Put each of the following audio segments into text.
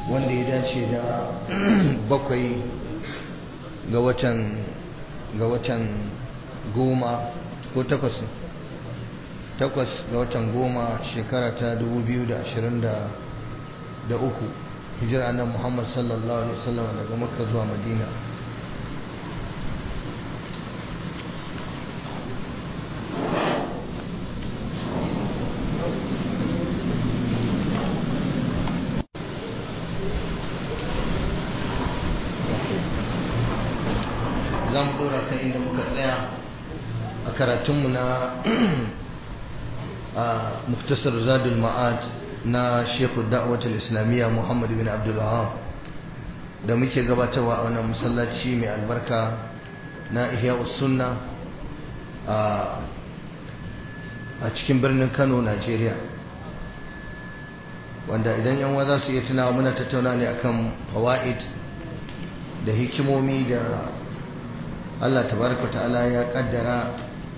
wanda ya dace da bakwai ga watan ga watan goma ko takwas takwas ga watan goma shekara ta 2023 hijira annabi Muhammad sallallahu alaihi wasallam daga Makka zuwa Madina za mu dora kan inda muka tsaya a karatunmu na muktasar zadul ma'ad na shekhu da'awatul islamiyya muhammad bin abdul wahab da muke gabatarwa a wannan masallaci mai albarka na ihya sunna a cikin birnin kano najeriya wanda idan yan za su iya tunawa muna tattauna ne akan fawaid da hikimomi da allah tabaraka ta'ala ya kaddara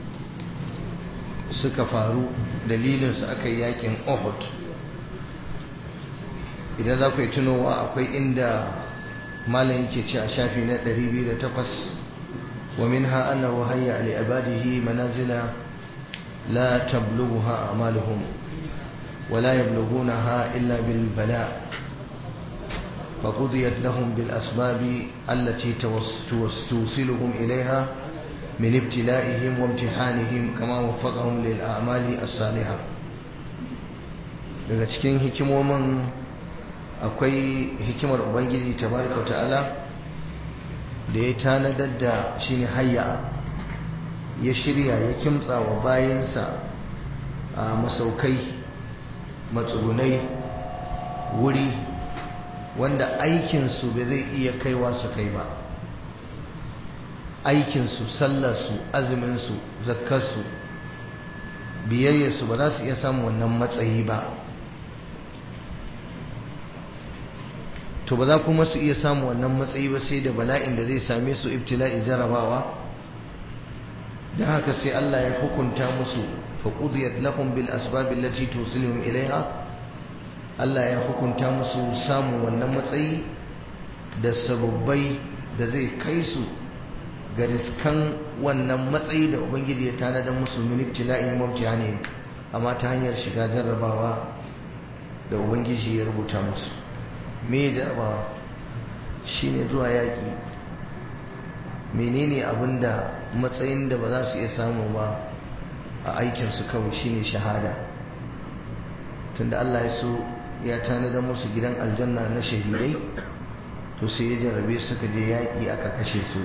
suka faru dalilinsu aka yi yakin ohud idan za ku yi tunowa akwai inda malam yake ce a shafi na 208 wa minha annahu hayya li ibadihi manazila la tablughuha amaluhum wa la yablughunaha illa bil bala فقضيت لهم بالأسباب التي توصلهم إليها من ابتلائهم وامتحانهم كما وفقهم للأعمال الصالحة daga cikin hikimomin akwai hikimar ubangiji tabaraka ta'ala da ya tanadar da shine hayya ya shirya ya kimtsa wa bayansa a masaukai matsugunai wuri wanda aikinsu bai zai iya kaiwa su kai ba aikinsu sallarsu azuminsu zakkarsu biyayyarsu ba za su iya samun wannan matsayi ba to ba za kuma su iya samun wannan matsayi ba sai da bala'in da zai same su ibtila'i jarabawa da haka sai Allah ya hukunta musu fa qudiyat lahum bil asbab allati tusiluhum ilaiha Allah ya hukunta musu samun wannan matsayi da sababbai da zai kai su ga riskan wannan matsayi da ubangiji ya tanadar musu min ibtila'in mubtihani amma ta hanyar shiga jarrabawa da ubangiji ya rubuta musu me jarrabawa shine zuwa yaƙi menene abinda matsayin da ba za su iya samu ba a aikinsu kawai shine shahada tunda Allah ya so ya tanada musu gidan aljanna na shahidai to sai ya jarrabe suka je yaƙi aka kashe su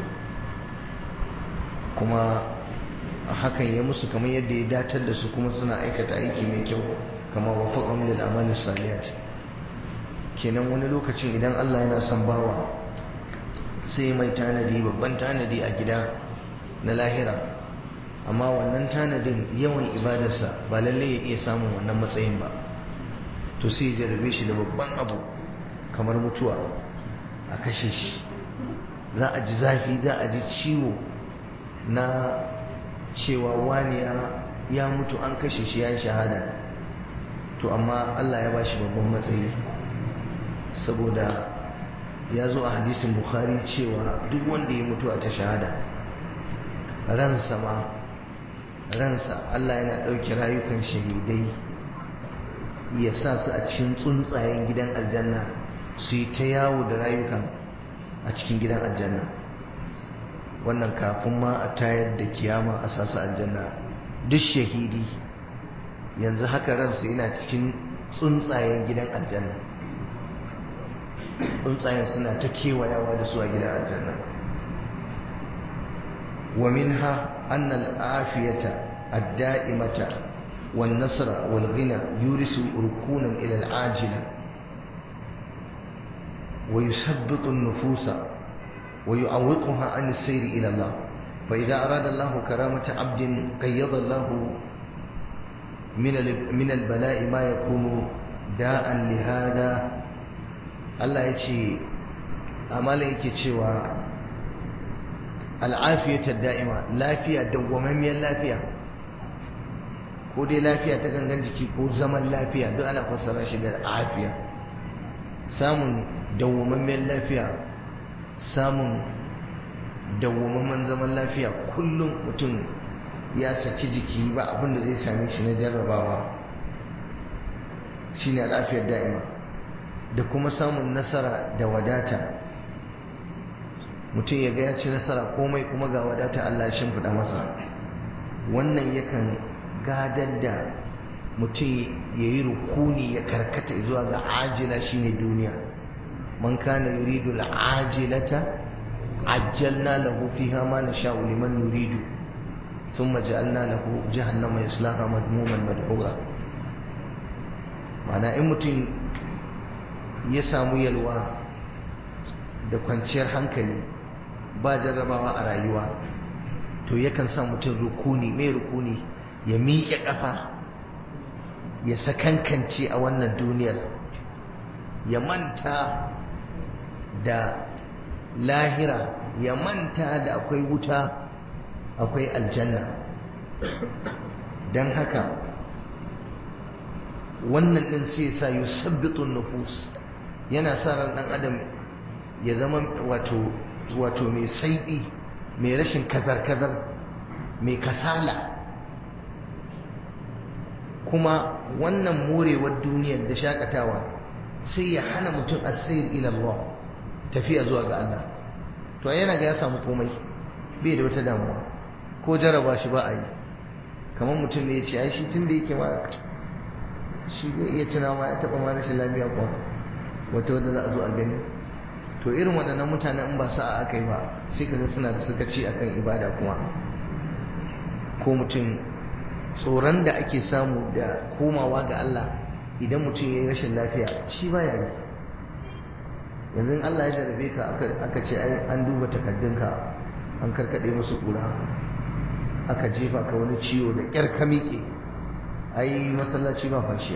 kuma hakan ya musu kamar yadda ya datar da su kuma suna aikata aiki mai kyau kama wafaqan lil amali saliyat kenan wani lokacin idan Allah yana son bawa sai mai tanadi babban tanadi a gida na lahira amma wannan tanadin yawan ibadarsa ba lalle ya iya samun wannan matsayin ba to sai ya jarabe shi da babban abu kamar mutuwa a kashe shi za a ji zafi za a ji ciwo na cewa wani ya mutu an kashe shi ya yi shahada to amma Allah ya bashi babban matsayi saboda ya zo a hadisin bukhari cewa duk wanda ya mutu a ta shahada ransa ma ransa Allah yana ɗauki rayukan shahidai ya sa su a cikin tsuntsayen gidan aljanna su yi ta yawo da rayukan a cikin gidan aljanna wannan kafin ma a tayar da kiyama a sasu aljanna duk shahidi yanzu haka ransa yana cikin tsuntsayen gidan aljanna tsuntsayen suna ta kewayawa da su a gidan aljanna wa minha anna al-afiyata ad-da'imata wan nasra wal ghina yurisu rukunan ila al-ajila wa yusabbitu an-nufusa wa yu'awwiquha an as-sayr ila Allah fa idha arada Allah karamata 'abdin qayyada Allah min min al-bala'i ma yakunu da'an li hada Allah ya ce amala yake cewa al'afiyatar da'ima lafiya dawwamammiyar lafiya ko dai lafiya ta gangan jiki ko zaman lafiya duk ana fassara shi da afiya samun dawwamammen lafiya samun dawwamammen zaman lafiya kullum mutum ya saki jiki ba abin da zai same shi na jarrabawa shine lafiyar da'ima da kuma samun nasara da wadata mutum ya ga ya ci nasara komai kuma ga wadata Allah ya shimfiɗa masa wannan yakan gadar da mutum ya yi rukuni ya karkata zuwa ga ajila shine duniya man kana yuridu al'ajilata ajjalna lahu fiha ma nasha'u liman nuridu thumma ja'alna lahu jahannama yaslaha madmuman madhura mana in mutum ya samu yalwa da kwanciyar hankali ba jarrabawa a rayuwa to yakan sa mutum rukuni mai rukuni ya miƙe ƙafa ya sakankance a wannan duniyar ya manta da lahira ya manta da akwai wuta akwai aljanna don haka wannan ɗin sai sa yi sabbitun nufus yana sa ran ɗan adam ya zama wato wato mai saiɓi mai rashin kazar-kazar mai kasala kuma wannan morewar duniyar da shakatawa sai ya hana mutum asir ila Allah tafiya zuwa ga Allah to yana ga ya samu komai bai da wata damuwa ko jaraba shi ba a yi kamar mutum ne ya ce ai shi tun da yake ma shi bai iya tuna ma ya taɓa ma rashin lafiya kuwa wata wadda za a zo a gani to irin waɗannan mutanen in ba sa'a aka yi ba sai kaga suna da suka ci akan ibada kuma ko mutum tsoron da ake samu da komawa ga Allah idan mutum ya yi rashin lafiya shi ba ya yi yanzu Allah ya jarabe ka aka ce an duba takaddunka an karkaɗe musu ƙura aka jefa ka wani ciwo da ƙyar ka miƙe ai masallaci ba fashiya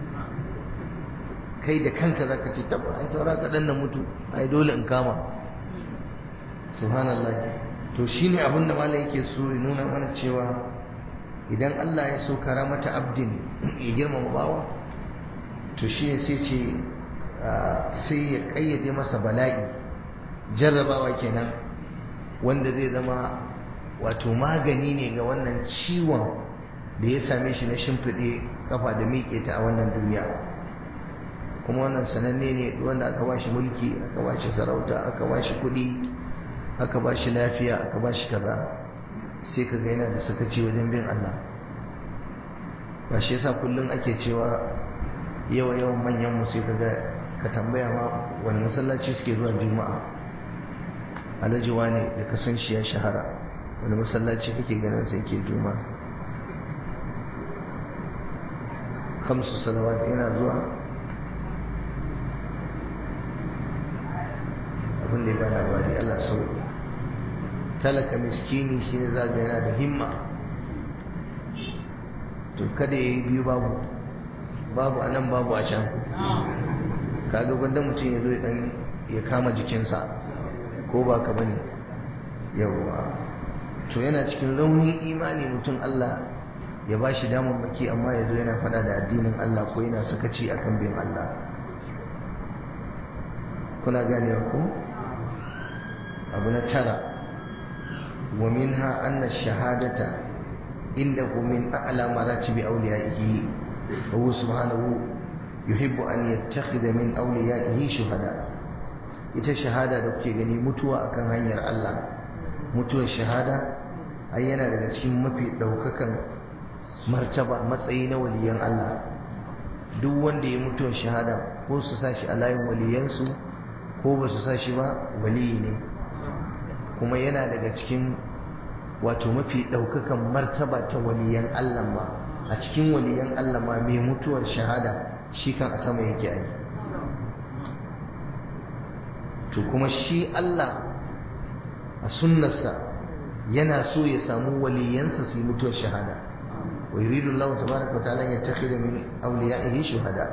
kai da kanka za ka ce tabba ai saura kaɗan na mutu ai dole in kama subhanallah to shine abin da malam yake so ya nuna mana cewa idan Allah ya so karamata abdin ya girmama bawa to shi ne sai ce sai ya kayyade masa bala'i jarrabawa kenan wanda zai zama wato magani ne ga wannan ciwon da ya same shi na shimfiɗe kafa da miƙe ta a wannan duniya kuma wannan sananne ne wanda aka ba shi mulki aka ba shi sarauta aka ba shi kuɗi aka ba shi lafiya aka ba shi kaza sai ka ga yana da sakaci wajen bin Allah ba shi yasa kullum ake cewa yawa yawan manyan mu sai ka ga ka tambaya ma wani masallaci suke zuwa juma'a alhaji wane da ka san shi ya shahara wani masallaci kake ganin sai ke juma'a kamsu salawat yana zuwa abin da ya ba labari Allah sauki talaka miskini shi ne zaga yana da himma to kada ya yi biyu babu babu a nan babu a can kaga gwanda mutum ya zo ya dan ya kama jikinsa ko ba ka bane yawwa to yana cikin raunin imani mutum Allah ya ba shi damar maki amma ya zo yana fada da addinin Allah ko yana sakaci akan bin Allah kuna ganewa ko abu na tara ومنها أن الشهادة عنده من أعلى مراتب أوليائه وهو سبحانه يحب أن يتخذ من أوليائه شهداء ita shahada da kuke gani mutuwa akan hanyar Allah mutuwar shahada ai yana daga cikin mafi daukakan martaba matsayi na waliyan Allah duk wanda ya mutuwar shahada ko su sashi a layin waliyansu ko ba su sashi ba waliyi ne kuma yana daga cikin wato mafi ɗaukakan martaba ta waliyan Allah ma a cikin waliyan Allah ma mai mutuwar shahada shi kan a sama yake ai to kuma shi Allah a sunnarsa yana so ya samu waliyansa su yi mutuwar shahada wa yuridu Allah tabaraka wa ta'ala ya takhida min awliyaihi shuhada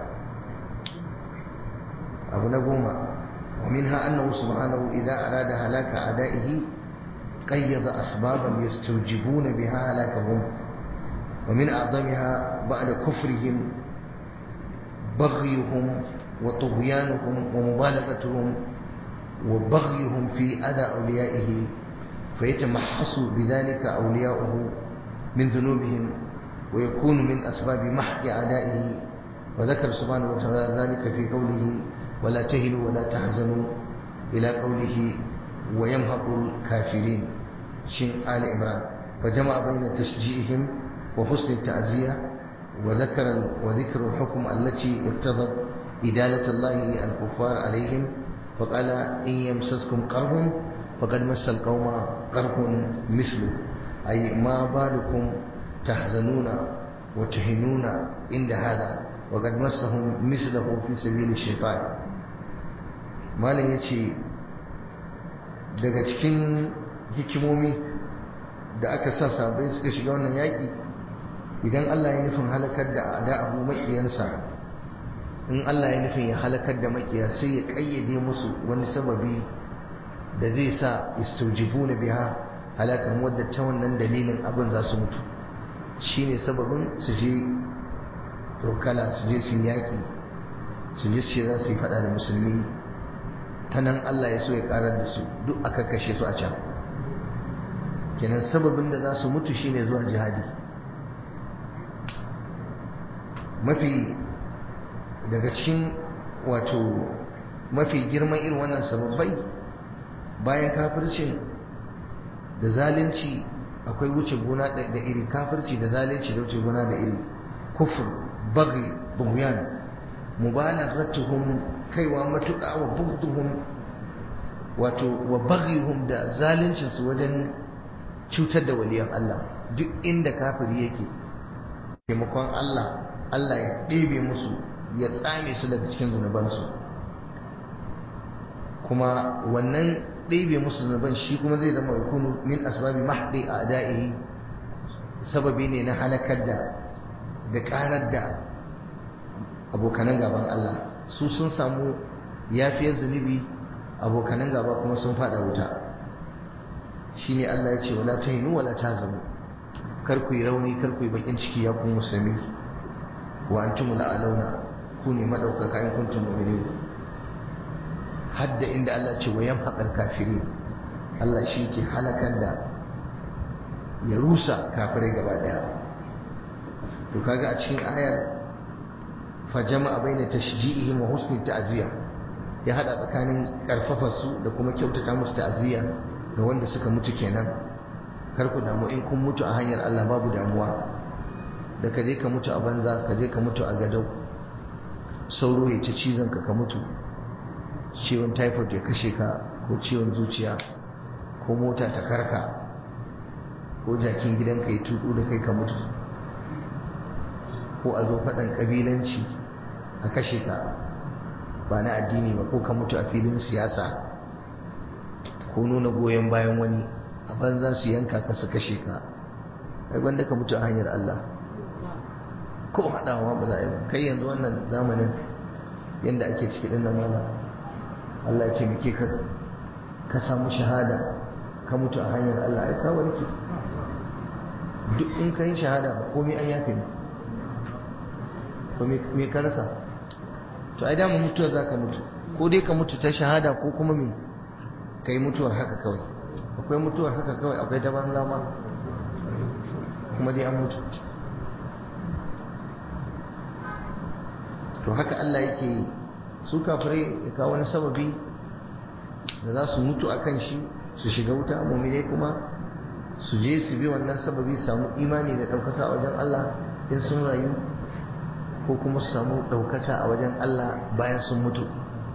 abu na goma ومنها أنه سبحانه إذا أراد هلاك أعدائه قيض أسبابا يستوجبون بها هلاكهم ومن أعظمها بعد كفرهم بغيهم وطغيانهم ومبالغتهم وبغيهم في أذى أوليائه فيتمحص بذلك أولياؤه من ذنوبهم ويكون من أسباب محق أعدائه وذكر سبحانه وتعالى ذلك في قوله ولا تهنوا ولا تحزنوا إلى قوله ويمهق الكافرين شن آل عمران فجمع بين تشجيعهم وحسن التعزية وذكر وذكر الحكم التي اقتضت إدالة الله الكفار عليهم فقال إن يمسسكم قرب فقد مس القوم قرب مثله أي ما بالكم تحزنون وتهنون عند هذا وقد مسهم مثله في سبيل الشيطان malam ya ce daga cikin hikimomi da aka sa sabai suka shiga wannan yaƙi idan Allah ya nufin halakar da ada'ahu maƙiyansa in Allah ya nufin ya halakar da maƙiya sai ya ƙayyade musu wani sababi da zai sa istaujibu na biya halakan wadda ta wannan dalilin abin za su mutu shine sababin su je rokala su je su yaƙi su je su ce za su yi faɗa da musulmi ta nan Allah ya so ya karar da su duk aka kashe su a can kenan sababin da za su mutu shine zuwa jihadi mafi daga cikin wato mafi girman irin wannan sababbai bayan kafircin da zalunci akwai wuce gona da iri kafirci da zalunci da wuce gona da iri kufur bagi bughyan mubalaghatuhum kaiwa matuƙa wa bughdhum wato wa baghihum da zalincin su wajen cutar da waliyan Allah duk inda kafiri yake taimakon Allah Allah ya ɗebe musu ya tsame su daga cikin zunubansu kuma wannan ɗebe musu zunuban shi kuma zai zama yakunu min asbabi mahdi a da'ihi sababi ne na halakar da da ƙarar da abokanan gaban Allah su sun samu yafiyar zunubi abokanan gaba kuma sun fada wuta shine Allah ya ce wala tahinu wala tahzanu kar ku yi rauni kar ku yi bakin ciki ya ku musulmi wa antum la'alauna ku ne madaukaka in kuntum mu'minin hadda inda Allah ce wa yamhaqal kafirin Allah shi ke halakar da ya rusa kafirai gaba daya to kaga a cikin ayar fajama'a baina tashji'ihim wa husni ta'ziya ya hada tsakanin karfafa su da kuma kyautata musu ta'ziya ga wanda suka mutu kenan kar ku damu in kun mutu a hanyar Allah babu damuwa da ka je ka mutu a banza ka je ka mutu a gadau sauro ya ci cizon ka ka mutu ciwon typhoid ya kashe ka ko ciwon zuciya ko mota ta karka ko jakin gidanka ya tudu da kai ka mutu ko a zo faɗan ƙabilanci a kashe ka ba na addini ba ko ka mutu a filin siyasa ko nuna goyon bayan wani a banza su yanka ka su kashe ka ai wanda ka mutu a hanyar Allah ko haɗawa ba za a yi ba kai yanzu wannan zamanin yadda ake ciki ɗin nan mana Allah ya ce muke ka ka samu shahada ka mutu a hanyar Allah ai ka warke duk in ka yi shahada komai an yafe ne ko me ka rasa to ai dama mutuwar za ka mutu ko dai ka mutu ta shahada ko kuma me ka yi mutuwar haka kawai akwai mutuwar haka kawai akwai ta banza ma kuma dai an mutu to haka Allah yake yi su kafirai ya kawo wani sababi da za su mutu a kan shi su shiga wuta mummine kuma su je su bi wannan sababi samu imani da ɗaukaka a wajen Allah in sun rayu ko kuma su samu ɗaukaka a wajen Allah bayan sun mutu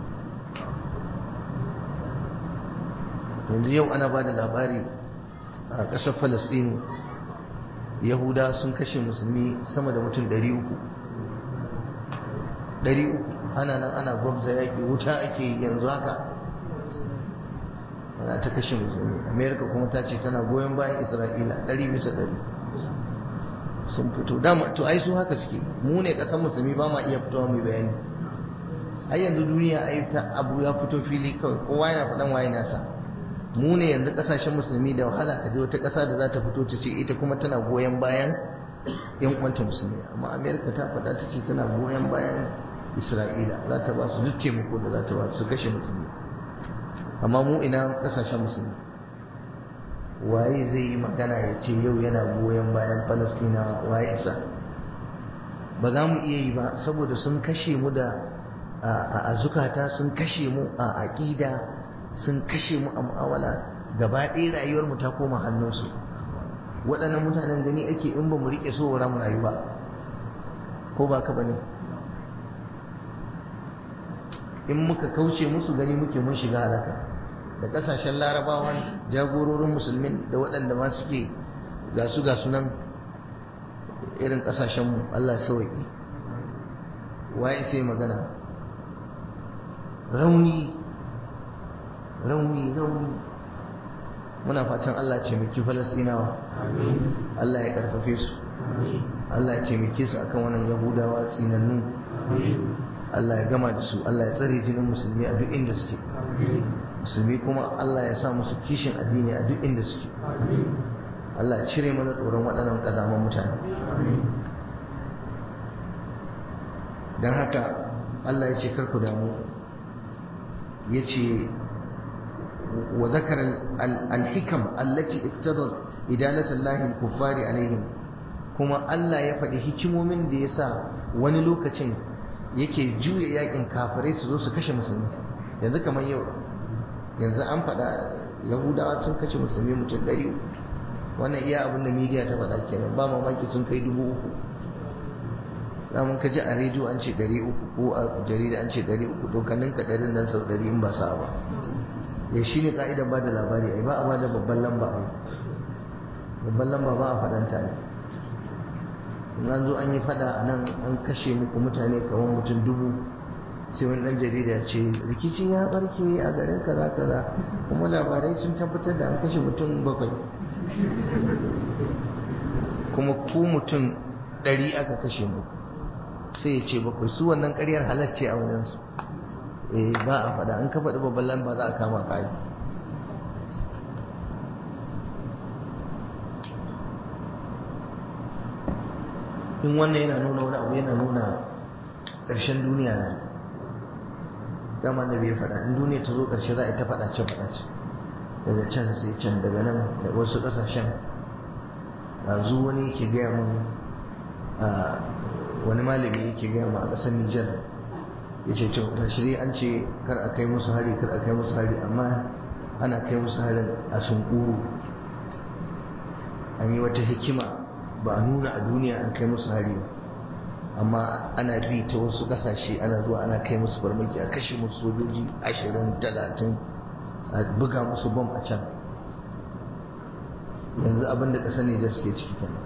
yanzu yau ana ba da labari a ƙasar falastinu yahuda sun kashe musulmi sama da mutum 300 300 ana nan ana gwabza yaƙi wuta ake yanzu haka ana ta kashe musulmi amerika kuma ta ce tana goyon bayan isra'ila 100 bisa 100 sun fito dama to ai su haka suke mu ne ƙasar musulmi ba ma iya fitowa mai bayani ai yanzu duniya ai ta abu ya fito fili kawai kowa yana faɗan waye nasa mu ne yanzu kasashen musulmi da wahala ka je wata kasa da za ta fito ta ce ita kuma tana goyon bayan yan uwanta musulmi amma amerika ta faɗa ta ce tana goyon bayan isra'ila za ta ba su duk taimako da za ta ba su kashe musulmi amma mu ina kasashen musulmi waye zai yi magana ya ce yau yana goyon bayan falastinawa waye isa ba za mu iya yi ba saboda sun kashe mu da a zukata sun kashe mu a aƙida sun kashe mu a mu'amala gaba ɗaya rayuwarmu ta koma hannunsu waɗannan mutanen gani ake in ba mu riƙe so mu rayu ba ko ba ka bane in muka kauce musu gani muke mun shiga halaka da ƙasashen larabawan jagororin musulmin da waɗanda ma suke ga su ga sunan irin ƙasashenmu Allah sauƙi waye sai magana rauni rauni rauni muna fatan Allah ce miki falasinawa Allah ya karfafe su Allah ya ce miki su akan wannan yahudawa tsinannu Allah ya gama da su Allah ya tsare jinin musulmi a duk inda suke musulmi kuma Allah ya sa musu kishin addini a duk inda suke Allah ya cire mana tsoron waɗannan ƙazaman mutane don haka Allah ya ce karku damu ya ce wa zakar al-hikam allati iqtadat idalat Allah al-kuffari alaihim kuma Allah ya faɗi hikimomin da ya sa wani lokacin yake juya yakin kafirai su zo su kashe musulmi yanzu kamar yau yanzu an faɗa yahudawa sun kashe musulmi mutum ɗari wannan iya abin da media ta faɗa kenan ba mamaki sun kai dubu uku mun ka ji a rediyo an ce ɗari uku ko a jarida an ce ɗari uku to ka ninka ɗarin nan sau ɗari in ba sa ba ya shi ne ƙa'idar ba da labari ai ba a ba da babban lamba ai babban lamba ba a faɗanta ai in an zo an yi faɗa a nan an kashe muku mutane kamar mutum dubu sai wani ɗan jarida ya ce rikici ya ɓarke a garin kaza kaza kuma labarai sun tabbatar da an kashe mutum bakwai kuma ku mutum ɗari aka kashe muku sai ya ce bakwai su wannan ƙaryar halacce a wajensu eh ba a faɗa an ka faɗi babban lamba za a kama ƙari in wannan yana nuna wani abu yana nuna ƙarshen duniya ne dama da bai faɗa in duniya ta zo ƙarshe za a yi ta faɗace faɗace daga can sai can daga nan da wasu ƙasashen yanzu wani ke gaya mun wani malami yake gaya ma a ƙasar Nijar ya ce to tashiri an ce kar a kai musu hari kar a kai musu hari amma ana kai musu harin a sunkuru an yi wata hikima ba a nuna a duniya an kai musu hari ba amma ana bi ta wasu ƙasashe ana zuwa ana kai musu farmaki a kashe musu sojoji ashirin talatin a buga musu bom a can yanzu abin da ƙasar Nijar suke ciki kenan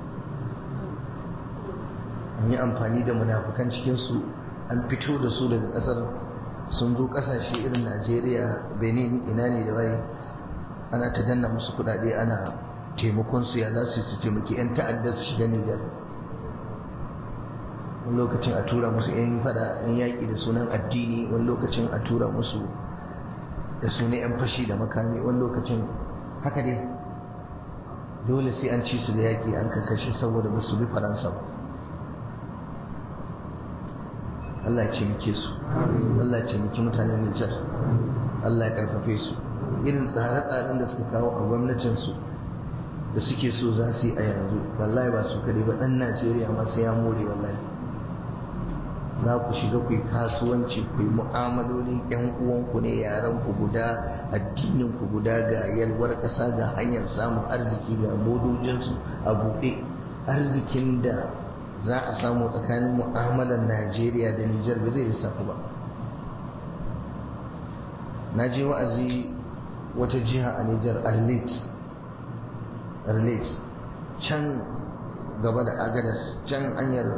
an yi amfani da munafukan cikinsu an fito da su daga kasar sun zo kasashe irin najeriya benin ina ne da waye ana ta danna musu kudade ana taimakon su ya za su su taimaki 'yan ta'adda su shiga nijar wani lokacin a tura musu 'yan fada 'yan yaƙi da sunan addini wani lokacin a tura musu da sunan 'yan fashi da makami wani lokacin haka dai dole sai an ci su da yaƙi an kakashe saboda musu bi faransa ba Allah ya ce muke su Allah ya ce muke mutanen Nijar Allah ya karfafe su irin tsare-tsaren da suka kawo a gwamnatinsu da suke so za su yi a yanzu wallahi ba su kare ba ɗan Najeriya ma sai ya more wallahi za ku shiga ku yi kasuwanci ku yi mu'amaloli yan uwanku ne yaran ku guda addinin ku guda ga yalwar ƙasa ga hanyar samun arziki ga modojinsu a buɗe arzikin da za a samu tsakanin mu'amalar Najeriya da Nijar ba zai lissafi ba na je wa'azi wata jiha a Nijar Arlit Arlit can gaba da Agadas can hanyar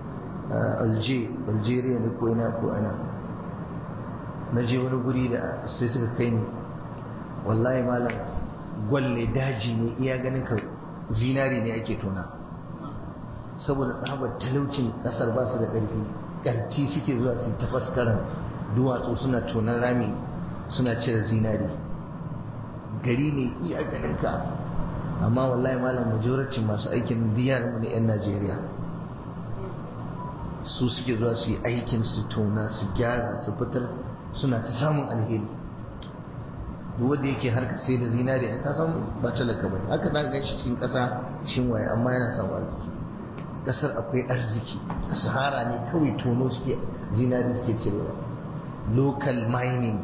Algeria ne ko ina ko ina na je wani guri da sai suka kai ni wallahi malam gwalle daji ne iya ganin ka zinari ne ake tona saboda tsabar talaucin kasar ba su da ƙarfi ƙarci suke zuwa su ta faskaran duwatsu suna tonar rami suna cire zinari gari ne iya ganinka amma wallahi malam majoracin masu aikin diyar mu ne 'yan najeriya su suke zuwa su yi aikin su tona su gyara su fitar suna ta samun alheri duk wanda yake harka sai da zinari a kasan ba talaka bane haka za ga shi cikin ƙasa cikin waye amma yana samun arziki ƙasar akwai arziki a sahara ne kawai tono suke zinari suke cirewa local mining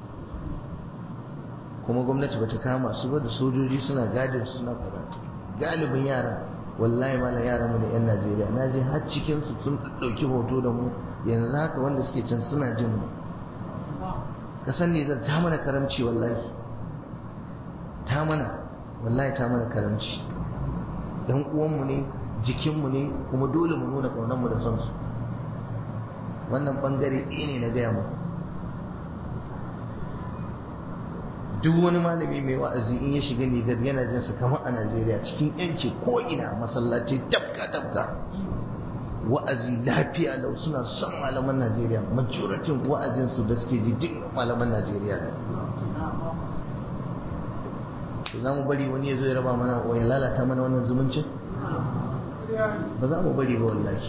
kuma gwamnati bata kama su ba da sojoji suna gadin suna karatu galibin yaran wallahi malam yaran mu da yan Najeriya na je har cikin su sun dauki hoto da mu yanzu haka wanda suke can suna jin mu kasan ne zan ta mana karamci wallahi ta mana wallahi ta mana karamci yan uwan mu ne jikin mu ne kuma dole mu nuna kaunar mu da son su wannan bangare ɗaya ne na gaya mu duk wani malami mai wa'azi in ya shiga Nijar yana jin sa kamar a Najeriya cikin yanci ko ina masallaci tafka tafka wa'azi lafiya lau suna son malaman Najeriya majoratin wa'azin su da suke ji duk malaman Najeriya ne za mu bari wani ya zo ya raba mana ya lalata mana wannan zumuncin ba za mu bari ba wallahi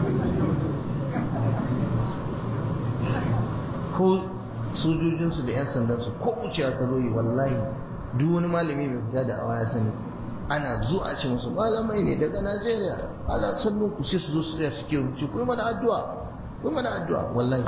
ko sojojinsu da 'yan sandansu ko wucewa ka zo yi wallahi duk wani malami mai fita da awa ya sani ana zuwa ce musu malamai ne daga najeriya ala sannu ku sai su zo su tsaya suke rubuce ku yi mana addu'a ku yi mana addu'a wallahi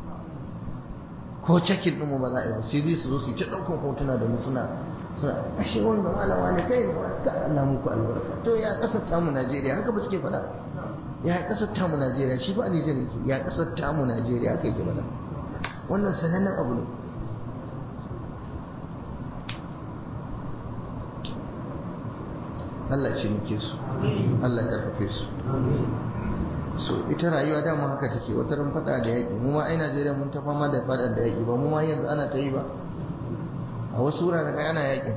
ko cakin ɗin mu ba za a yi ba sai dai su zo su ta ɗaukan hotuna da mu suna suna ashe wanda malama ne kai ne wani ka Allah muku albarka to ya kasar tamu najeriya haka ba suke faɗa ya kasar tamu najeriya shi ba a nijar yake ya kasar tamu najeriya haka yake faɗa wannan sanannen abu ne Allah ce muke su Allah karfafe su so ita rayuwa dama haka take wata ran fada da yaƙi mu ma ai Najeriya mun ta fama da fada da yaƙi ba mu ma yanzu ana ta yi ba a wasu wuraren ai ana yaƙin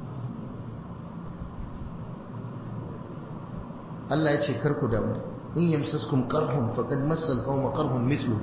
Allah ya ce kar ku damu in yamsaskum qarhun faqad massal qawma qarhun misluhu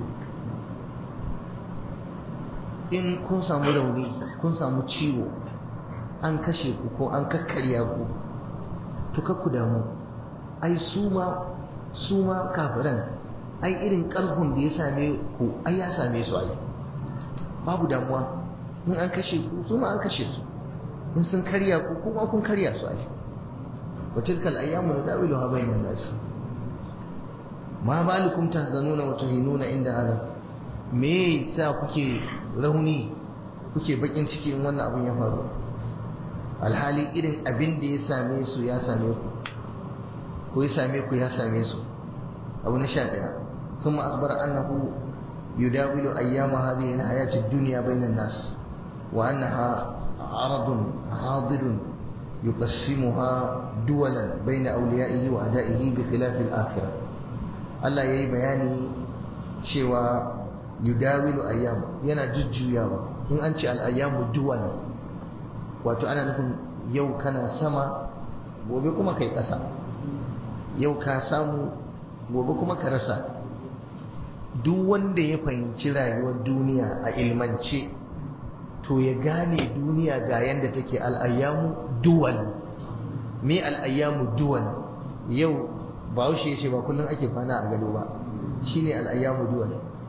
in kun samu rauni kun samu ciwo an kashe ku ko an kakkarya ku to ku damu ai su ma su ma kafiran ai irin karhun da ya same ku ai ya same su ai babu damuwa in an kashe ku su ma an kashe su in sun karya ku kuma kun karya su ai wa tilkal ayyamu nadawiluha bainan nas ma balukum tahzanuna wa tuhinuna inda hada me yasa kuke rauni kuke bakin ciki in wannan abin ya faru alhali irin abin da ya same su ya same ku ko ya same ku ya same su abu na sha ɗaya ثم أخبر أنه يداول أيام هذه الحياة الدنيا بين الناس وأنها عرض حاضر يقسمها دولا بين أوليائه وأعدائه بخلاف الآخرة الله يي بياني cewa yudawilu ayyam yana jujjuyawa in an ce al'ayyamu duwal wato ana nufin yau kana sama gobe kuma kai ƙasa yau ka samu gobe kuma ka rasa duk wanda ya fahimci rayuwar duniya a ilmance to ya gane duniya ga yadda take al'ayyamu duwal me al'ayyamu duwal yau ba ya ce ba kullum ake kwana a gado ba shine al'ayyamu duwal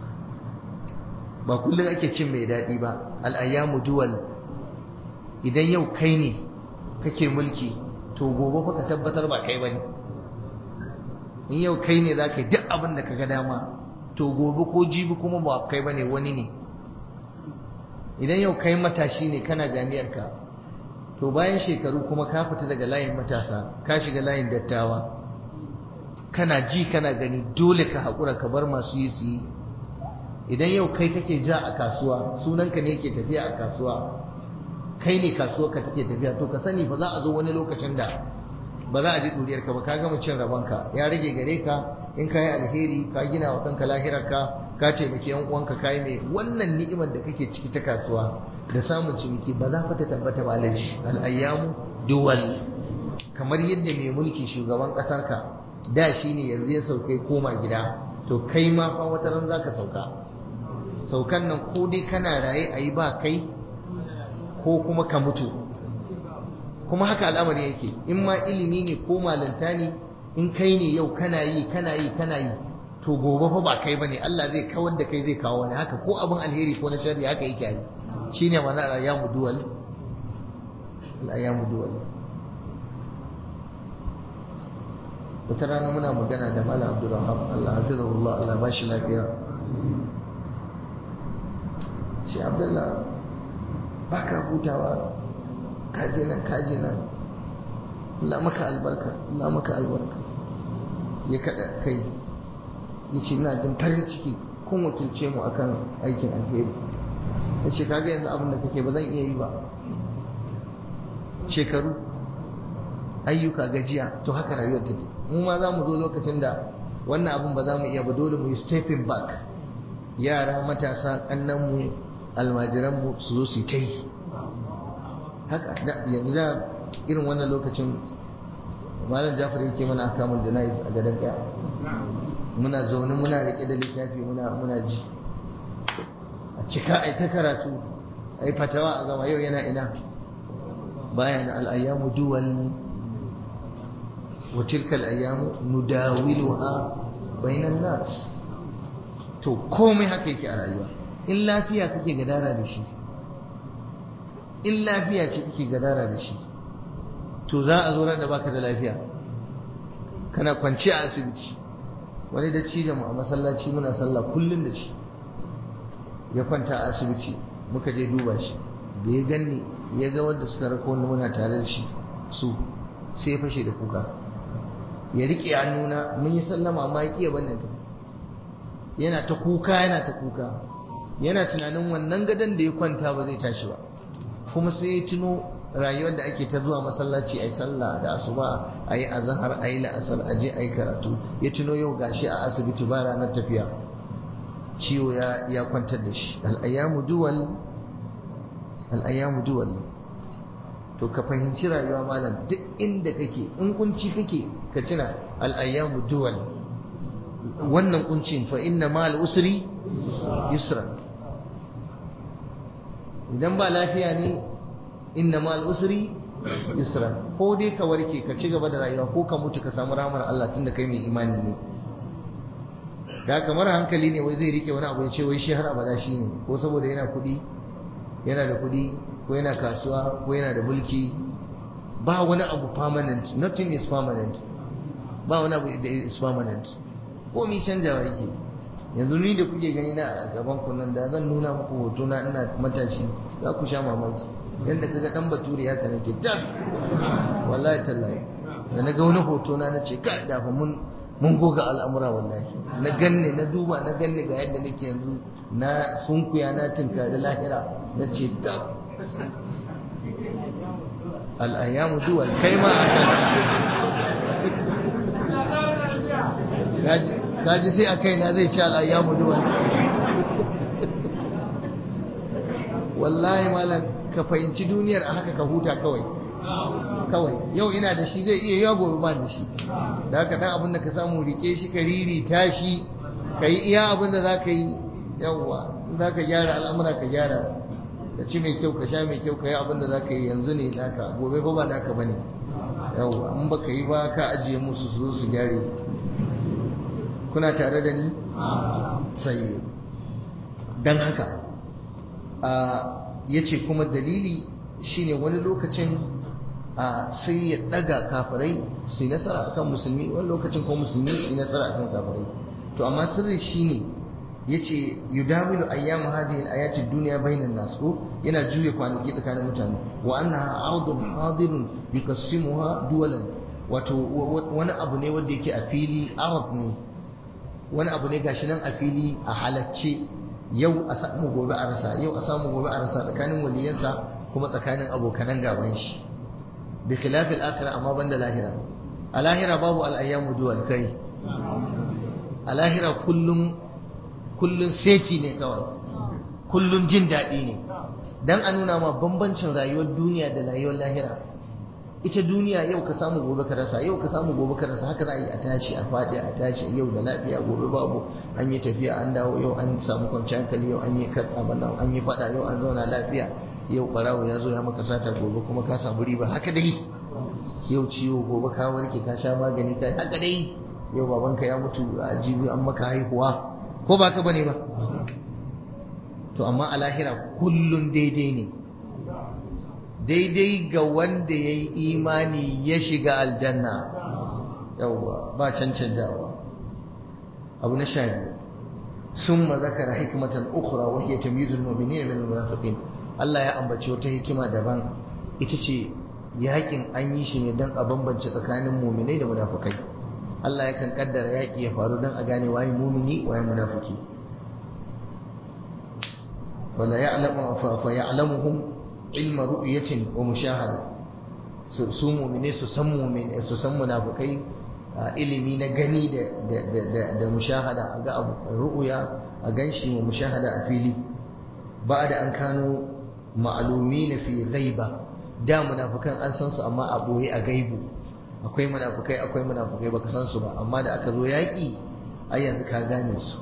ba kullum ake cin mai daɗi ba al'ayyamu duwal idan yau kai ne kake mulki to gobe fa ka tabbatar ba kai bane in yau kai ne za ka yi duk abin da ka ga dama to gobe ko jibi kuma ba kai bane wani ne idan yau kai matashi ne kana ganiyarka to bayan shekaru kuma ka fita daga layin matasa ka shiga layin dattawa kana ji kana gani dole ka haƙura ka bar masu yi su yi idan yau kai kake ja a kasuwa sunanka ne yake tafiya a kasuwa kai ne kasuwa ka take tafiya to ka sani ba za a zo wani lokacin da ba za a ji ɗuriyar ka ba ka gama cin rabonka ya rage gare ka in ka yi alheri ka gina wa kanka lahirarka ka taimaki yan uwanka ka yi mai wannan ni'imar da kake ciki ta kasuwa da samun ciniki ba za ta tabbata ba alaji al'ayyamu duwal kamar yadda mai mulki shugaban ƙasar ka da shi ne yanzu ya saukai koma gida to kai ma fa wata ran za ka sauka saukan nan ko dai kana raye a yi ba kai ko kuma ka mutu kuma haka al'amari yake in ma ilimi ne ko malanta ne in kai ne yau kana yi kana yi kana yi to gobe fa ba kai bane Allah zai kawar da kai zai kawo wani haka ko abin alheri ko na sharri haka yake yi shine mana al-ayyamu duwal al-ayyamu duwal wata rana muna magana da Malam Abdulrahman Allah hafizahullah Allah ba shi lafiya shi Abdullah baka hutawa kaje nan kaje nan Allah maka albarka Allah maka albarka ya kada kai ya ce ina jin farin ciki kun wakilce mu akan aikin alheri ya ce kaga yanzu abin da kake ba zan iya yi ba shekaru ayyuka gajiya to haka rayuwar take mu ma za mu zo lokacin da wannan abin ba za mu iya ba dole mu yi stepping back yara matasa kannanmu almajiranmu su zo su yi ta yi haka yanzu da irin wannan lokacin malam jafar yake mana akamul jana'iz a gadon kaya muna zaune muna rike da littafi muna muna ji a cika ai ta karatu ai fatawa a gama yau yana ina bayan al'ayyamu duwal wa tilka al'ayyamu nudawiluha bainan nas to komai haka yake a rayuwa in lafiya kake gadara da shi in lafiya ce kake gadara da shi to za a zo ran da baka da lafiya kana kwance a asibiti wani da ci mu a masallaci muna sallah kullum da shi ya kwanta a asibiti muka je duba shi da ya ganni ya ga wanda suka rako wanda muna tare da shi su sai ya fashe da kuka ya riƙe hannuna mun yi sallama amma ya ƙiya bannan ta yana ta kuka yana ta kuka yana tunanin wannan gadon da ya kwanta ba zai tashi ba kuma sai ya tuno rayuwar da ake ta zuwa masallaci a yi sallah da asuba a yi azahar a yi la'asar a je a yi karatu ya tuno yau gashi a asibiti ba ranar tafiya ciwo ya kwantar da shi al'ayyamu duwal al'ayyamu duwal to ka fahimci rayuwa malam duk inda kake in kunci kake ka tuna al'ayyamu duwal wannan kuncin fa inna ma al'usri yusra idan ba lafiya ne inna ma al'usri yusra ko dai ka warke ka ci gaba da rayuwa ko ka mutu ka samu ramar Allah tunda kai mai imani ne ga kamar hankali ne wai zai rike wani abu ya ce wai shi har abada shi ne ko saboda yana kuɗi yana da kuɗi ko yana kasuwa ko yana da mulki ba wani abu permanent nothing is permanent ba wani abu da is permanent ko mi canjawa yake yanzu ni da kuke gani na a gaban ku nan da zan nuna muku hoto na ina matashi za ku sha mamaki yadda kaga dan bature haka nake tas wallahi tallahi da na ga wani hoto na nace ka da fa mun mun goga al'amura wallahi na ganne na duba na ganne ga yadda nake yanzu na sunkuya na tinkari lahira na ce ta al'ayyamu duwal kai ma aka gaji sai a kai na zai ci al'ayyamu duwal wallahi malam ka fahimci duniyar a haka ka huta kawai kawai yau ina da shi zai iya yawa gobe ba da shi da haka dan abin da ka samu rike shi ka ririta shi ka yi iya abin da za ka yi yawwa za ka gyara al'amura ka gyara ka ci mai kyau ka sha mai kyau ka yi abin da za ka yi yanzu ne naka gobe ba ba naka ba ne yawwa in ba ka yi ba ka ajiye musu su zo su gyare kuna tare da ni sai dan haka ya ce kuma dalili shine wani lokacin sai ya daga kafirai su yi nasara akan musulmi wani lokacin ko musulmi su yi nasara akan kafirai to amma sirri shine yace yudawilu ayyamu hadhihi al-ayati ad-dunya bainan nas ko yana juya kwanaki tsakanin mutane wa annaha ardun hadirun yuqassimuha duwalan wato wani abu ne wanda yake a fili arad ne wani abu ne gashi nan a fili a halacce yau a samu gobe a rasa yau a samu gobe a rasa tsakanin waliyansa kuma tsakanin abokanan gaban shi bi khilafil akhirah amma banda lahira a lahira babu al-ayyamu duwal kai a lahira kullum kullum seti ne kawai kullum jin daɗi ne dan a nuna ma bambancin rayuwar duniya da rayuwar lahira ita duniya yau ka samu gobe ka rasa yau ka samu gobe ka rasa haka za a yi a tashi a faɗi a tashi yau da lafiya gobe babu an yi tafiya an dawo yau an samu kwanciyar hankali yau an yi abin an yi faɗa yau an zauna lafiya yau ɓarawo ya zo ya maka sata gobe kuma ka samu riba haka dai yau ciwo gobe ka warke ka sha magani ka haka dai yau babanka ya mutu a jibi an maka haihuwa ko ba ka bane ba to amma a lahira kullum daidai ne daidai ga wanda ya yi imani ya shiga aljanna yauwa ba cancanjawa abu na sha biyu ثم ذكر حكمة أخرى وهي تمييز المؤمنين من المنافقين Allah ya ambaci wata hikima daban ita ce yakin an yi shi ne don a bambance tsakanin muminai da munafukai Allah yakan kaddara yaki ya faru don a gane waye mumini waye munafiki wala ya'lamu fa ya'lamuhum ilma ru'yatin wa mushahada su mu'mine su san mu'mine su san munafikai ilimi na gani da da da da mushahada ga abu ru'ya a ganshi wa mushahada a fili ba'da an kano ma'lumin fi ghaiba da munafikan an san su amma a boye a gaibu akwai munafikai akwai munafikai baka san su ba amma da aka zo yaki ai yanzu ka gane su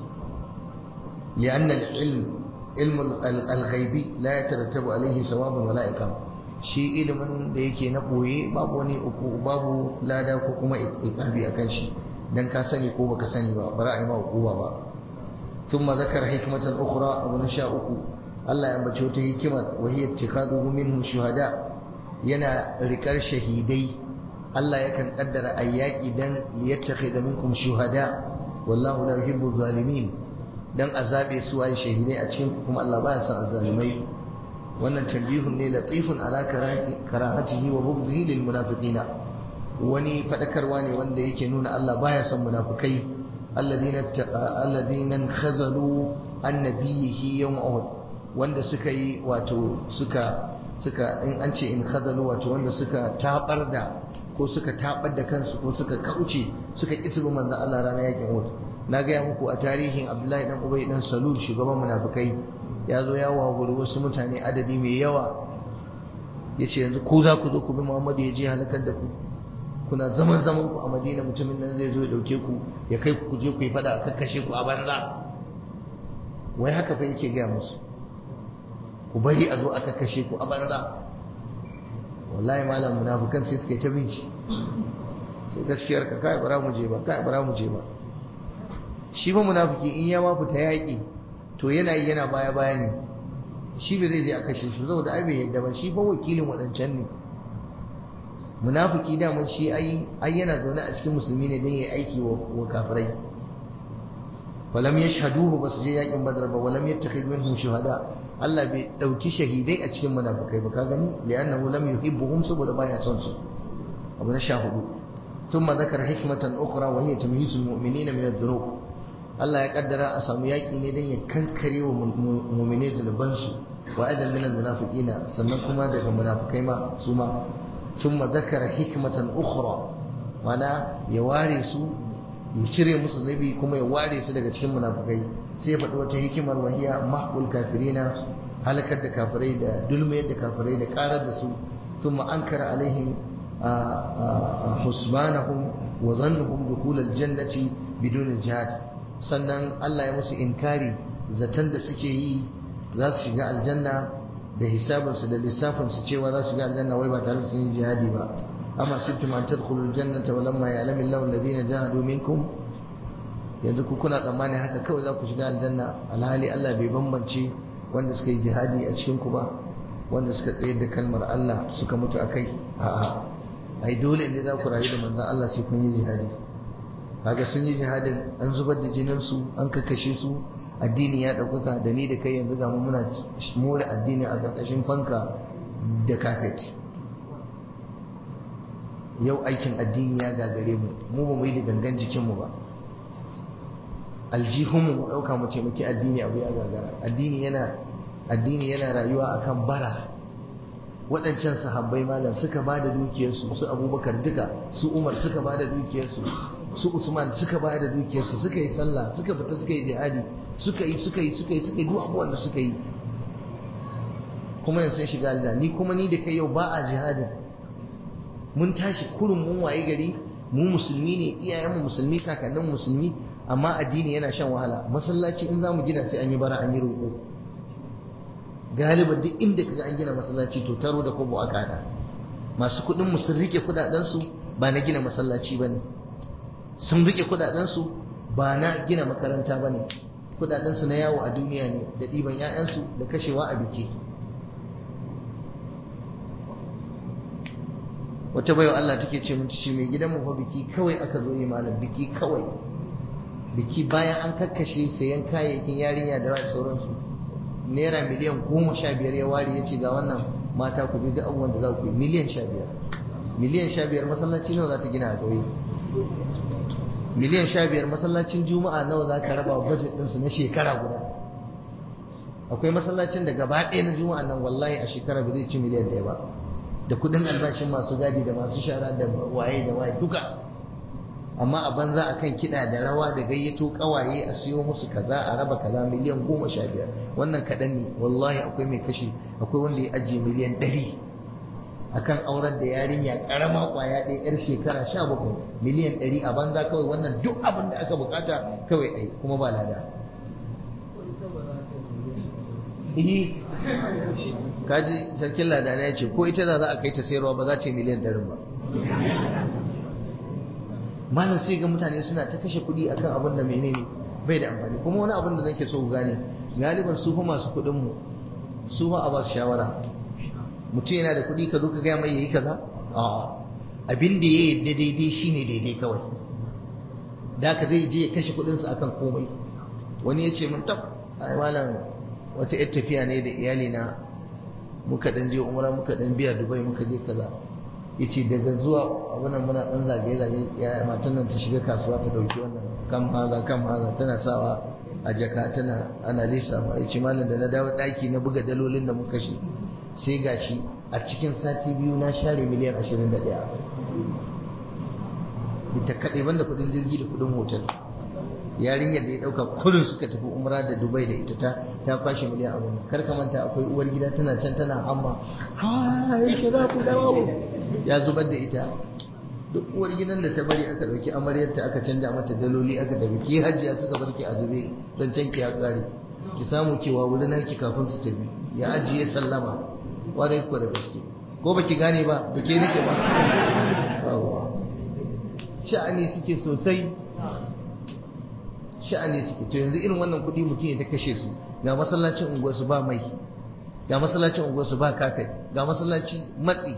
لأن العلم علم الغيبي لا يترتب عليه ثواب ولا عقاب shi ilimin da yake na boye babu wani uku babu lada ko kuma iqabi akan shi dan ka sani ko baka sani ba bara ai ma hukuma ba thumma zakara hikmatan ukhra abu na sha uku Allah ya ambace wata hikima wa hiya ittikhaduhu minhum shuhada yana rikar shahidai Allah yakan kaddara ayyaki dan liyattakhidha minkum shuhada wallahu la yuhibbu zalimin dan a zabe su waye shahidai a cikin kuma Allah baya son azalimai wannan tambihun ne latifun ala karahatihi wa bughdihi lil munafiqina wani fadakarwa ne wanda yake nuna Allah baya son munafikai alladhina alladhina khazalu annabiyihi yawm uhud wanda suka yi wato suka suka in an ce in khazalu wato wanda suka tabar da ko suka tabar da kansu ko suka kauce suka kisubu manzo Allah ranar yakin uhud na gaya muku a tarihin abdullahi dan ubay dan salul shugaban munafikai ya zo ya wawuri wasu mutane adadi mai yawa ya ce yanzu ko za ku zo ku bi muhammadu ya je halakar da ku kuna zaman zaman ku a madina mutumin nan zai zo ya dauke ku ya kai ku je ku yi fada a kakkashe ku a banza wai haka fa yake gaya musu ku bari a zo a kakkashe ku a banza wallahi malam munafukan sai suka yi ta binci sai gaskiyar ka kai bara mu je ba kai bara mu je ba shi ba munafiki in ya ma fita yaƙi to yana yi yana baya baya ne shi ba zai je a kashe shi saboda ai bai yadda ba shi fa wakilin waɗancan ne munafiki daman shi ai ai yana zaune a cikin musulmi ne don ya aiki wa kafirai walam yashhaduhu basu je yaƙin badar ba walam yattakhidhu minhum shuhada Allah bai dauki shahidai a cikin munafikai ba ka gani li'annahu lam yuhibbuhum saboda baya son su abu na sha hudu ثم ذكر حكمة أخرى وهي تمييز المؤمنين من الذنوب Allah ya kaddara a samu yaƙi ne don ya kankare wa mumine zunubansu wa adal min almunafiqina sannan kuma daga munafikai ma su ma thumma zakara hikmatan ukhra mana ya ware su ya cire musu zunubi kuma ya ware su daga cikin munafikai sai ya faɗi wata hikimar wahiya mahbul kafirina halakar da kafirai da dulmayar da kafirai da karar da su thumma ankara alaihim husbanahum wa zannuhum dukhul aljannati bidun jihad sannan Allah ya musu inkari zaton da suke yi za su shiga aljanna da hisabinsu da lissafinsu cewa za su shiga aljanna wai ba tare da sun yi jihadi ba amma sibtum an tadkhulul jannata wa lamma ya'lamu Allahu alladhina jahadu minkum yanzu ku kuna tsammani haka kawai za ku shiga aljanna alhali Allah bai bambance wanda suka yi jihadi a cikin ku ba wanda suka tsayar da kalmar Allah suka mutu akai a'a ai dole ne za ku rayu da manzon Allah sai kun yi jihadi kaga sun yi jihadin an zubar da jinin su an kakkashe su addini ya ɗaukaka da ni da kai yanzu ga muna more addini a ƙarƙashin fanka da kafet yau aikin addini ya gagare mu mu ba mu yi da gangan jikinmu ba aljihunmu mu ɗauka mu taimaki addini abu ya gagara addini yana addini yana rayuwa akan bara waɗancan sahabbai malam suka ba da dukiyarsu su abubakar duka su umar suka ba da dukiyarsu su Usman suka bayar da dukiyarsu suka yi sallah suka fita suka yi jihadi suka yi suka yi suka yi suka yi duk abubuwan da suka yi kuma yanzu sun shiga aljanna ni kuma ni da kai yau ba a jihadin mun tashi kurun mun waye gari mu musulmi ne iyayenmu musulmi kakannin musulmi amma addini yana shan wahala masallaci in zamu gina sai an yi bara an yi roƙo galiba duk inda kaga an gina masallaci to taro da kobo aka hada masu kuɗin mu sun rike kuɗaɗen su ba na gina masallaci bane sun rike kudadensu ba na gina makaranta ba ne kudadensu na yawo a duniya ne da ɗiban 'ya'yansu da kashewa a biki wata baiwa Allah take ce mun shi mai gidanmu fa biki kawai aka zo yi malam biki kawai biki bayan an kakkashe sayan kayayyakin yarinya da wani sauransu naira miliyan goma sha biyar ya ware ya ce ga wannan mata ku duk abubuwan da za ku yi miliyan sha biyar miliyan sha biyar masallaci nawa za ta gina a ƙauye miliyan sha biyar masallacin juma'a nawa za ka raba budget ɗinsu na shekara guda akwai masallacin da gaba ɗaya na juma'a nan wallahi a shekara ba zai ci miliyan ɗaya ba da kuɗin albashin masu gadi da masu shara da waye da waye duka amma a banza akan kiɗa da rawa da gayyato ƙawaye a siyo musu kaza a raba kaza miliyan goma sha biyar wannan kaɗan ne wallahi akwai mai kashe akwai wanda ya ajiye miliyan ɗari akan aurar da yarinya karama kwaya ɗaya yar shekara sha bakwai miliyan ɗari a banza kawai wannan duk abin da aka bukata kawai ai kuma ba lada kaji sarkin lada ya ce ko ita za a kai ta sayarwa ba za ta yi miliyan ɗarin ba malam sai ga mutane suna ta kashe kuɗi akan abin da menene bai da amfani kuma wani abin da nake so ku gane galiban su fa masu kuɗin mu su fa a ba su shawara mutum yana da kuɗi ka zo ka gaya mai yayi kaza a'a abin da ya yadda daidai shine daidai kawai da ka zai je ya kashe kuɗinsa akan komai wani ya ce mun tab ai malam wata yar tafiya ne da iyali na muka dan je umra muka dan biya dubai muka je kaza yace daga zuwa abunan muna dan zagaye zagaye ya matan nan ta shiga kasuwa ta dauki wannan kam haza kam haza tana sawa a jaka tana ana lissafa yace malam da na dawo daki na buga dalolin da muka shi sai gashi a cikin sati biyu na share miliyan 21 ita kaɗai banda kuɗin jirgi da kuɗin hotel yarinyar da ya ɗauka kullum suka tafi umra da dubai da ita ta ta kwashe miliyan abin kar ka manta akwai uwar gida tana can tana amma ha yake za ku dawo ya zubar da ita duk uwar gidan da ta bari aka ɗauki amaryarta aka canja mata daloli aka tafi ki hajiya suka bar ki a zube don can ki ya ƙare ki samu kewa wurin naki kafin su tafi ya ajiye sallama warai ko da gaske ko baki gane ba da ke nake ba sha'ani suke sosai sha'ani suke to yanzu irin wannan kuɗi mutum ya ta kashe su ga masallacin unguwarsu ba mai ga masallacin unguwarsu ba kafet ga masallaci matsi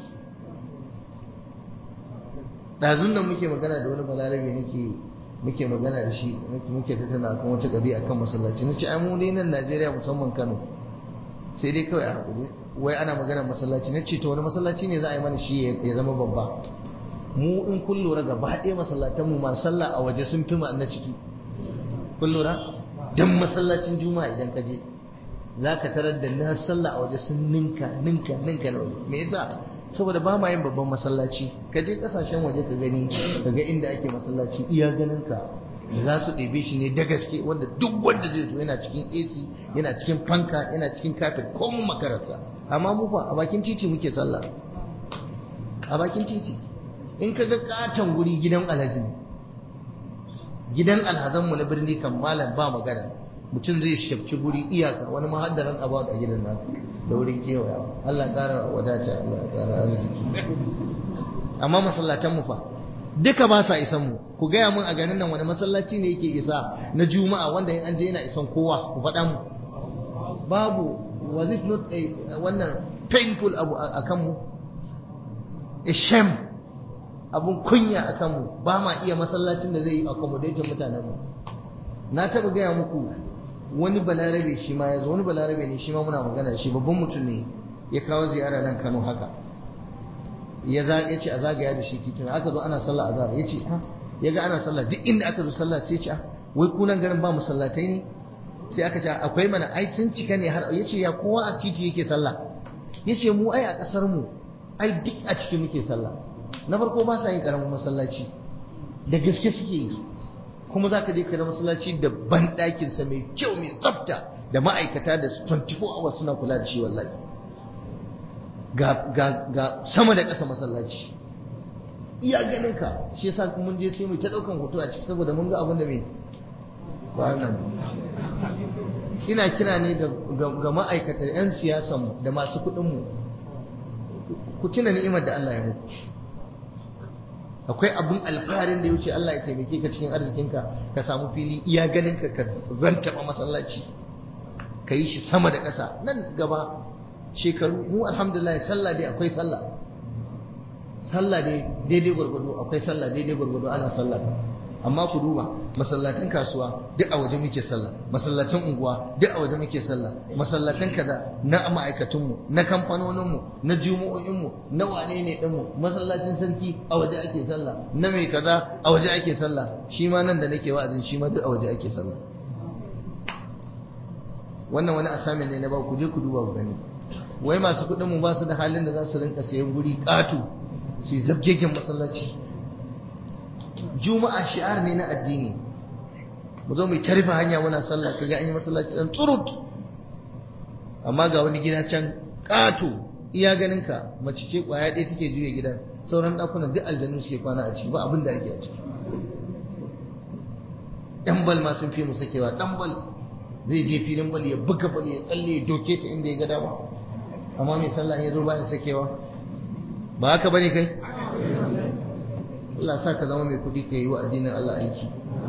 ɗazun nan muke magana da wani balarabe nake muke magana da shi muke tattauna akan wata ƙabi'a kan masallaci na ce ai mu dai nan Najeriya musamman Kano sai dai kawai a hakuri wai ana magana masallaci na ce to wani masallaci ne za a yi mana shi ya zama babba mu in kun lura gaba ɗaya masallatan mu masu sallah a waje sun fi na ciki kun lura dan masallacin juma'a idan ka je za ka tarar da na sallah a waje sun ninka ninka ninka na waje me yasa saboda ba ma yin babban masallaci ka je kasashen waje ka gani ka ga inda ake masallaci iya ganin ka za su ɗebe shi ne da gaske wanda duk wanda zai zo yana cikin AC yana cikin fanka yana cikin kafet ko mun makararsa amma mu fa a bakin titi muke sallah a bakin titi in ka ga katon guri gidan alhaji gidan alhazanmu na birni kan malam ba magana mutum zai shafci guri iyaka wani mahaddaran abu a gidan nasu da wurin kewaya Allah ƙara wadata Allah ƙara arziki amma masallatan mu fa duka ba sa isan mu ku gaya mun a garin nan wani masallaci ne yake isa na juma'a wanda in an je yana isan kowa ku faɗa mu babu was it not a wannan painful abu a kanmu a shame abun kunya a kanmu ba ma iya masallacin da zai yi accommodating mutanenmu na taɓa gaya muku wani balarabe shi ma ya zo wani balarabe ne shi ma muna magana shi babban mutum ne ya kawo ziyara nan kano haka ya ce a zagaya da shi titin aka zo ana sallah azhar ya ce ya ga ana sallah duk inda aka zo sallah sai ce wai kunan garin ba musallatai ne sai aka ce akwai mana ai sun cika ne har ya ce ya kowa a titi yake sallah ya ce mu ai a ƙasar mu ai duk a ciki muke sallah na farko ba sa yin ƙaramin masallaci da gaske suke yi kuma za ka je ka masallaci da banɗakinsa mai kyau mai tsafta da ma'aikata da 24 hours suna kula da shi wallahi ga sama da ƙasa masallaci iya ganin ka shi yasa mun je sai mu ta ɗaukan hoto a ciki saboda mun ga abin da mai wannan ina kira ne ga ma'aikatan 'yan siyasanmu da masu kuɗinmu ku tuna ni'imar da Allah ya muku akwai abun alfaharin da ya wuce Allah ya taimake ka cikin arzikinka ka samu fili iya ganin ka ka rantaba masallaci ka yi shi sama da ƙasa nan gaba shekaru mu alhamdulillah sallah dai akwai sallah sallah dai daidai gwargwado akwai sallah daidai gwargwado ana sallah amma ku duba masallatan kasuwa duk a waje muke sallah masallatan unguwa duk a waje muke sallah masallatan kaza na ma'aikatunmu na kamfanoninmu na jumu'o'inmu na wane ne ɗinmu masallacin sarki a waje ake sallah na mai kaza a waje ake sallah shi ma nan da nake wa'azin shi ma duk a waje ake sallah wannan wani asamin ne na ba ku je ku duba ku gani wai masu kuɗin mu ba su da halin da za su rinka sayan guri ƙato su yi zabgegen masallaci juma'a shi'ar ne na addini mu zo mu tarfa hanya muna sallah kaga an yi masallaci dan tsurut amma ga wani gida can ƙato iya ganin ka mace ce kwaya ɗaya take juya gidan sauran ɗakunan duk aljanu suke kwana a ciki ba abin da ake a ciki ɗan bal ma sun fi mu sakewa ɗan bal zai je filin bal ya buga bal ya tsalle ya doke ta inda ya ga dama amma mai sallah ya zo bayan sakewa ba haka bane kai Allah sa ka zama mai kuɗi ka yi wa addinin Allah aiki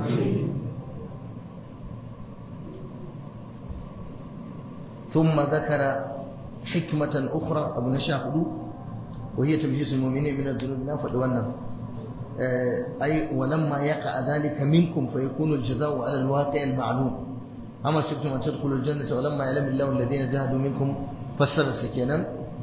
ثم ذكر حكمة أخرى أبو نشاهد وهي تمجيز المؤمنين من الذنوب نافد وانا أي ولما يقع ذلك منكم فيكون الجزاء على الواقع المعلوم أما سبتم أن تدخلوا الجنة ولما يعلم الله الذين جاهدوا منكم فسر سكينا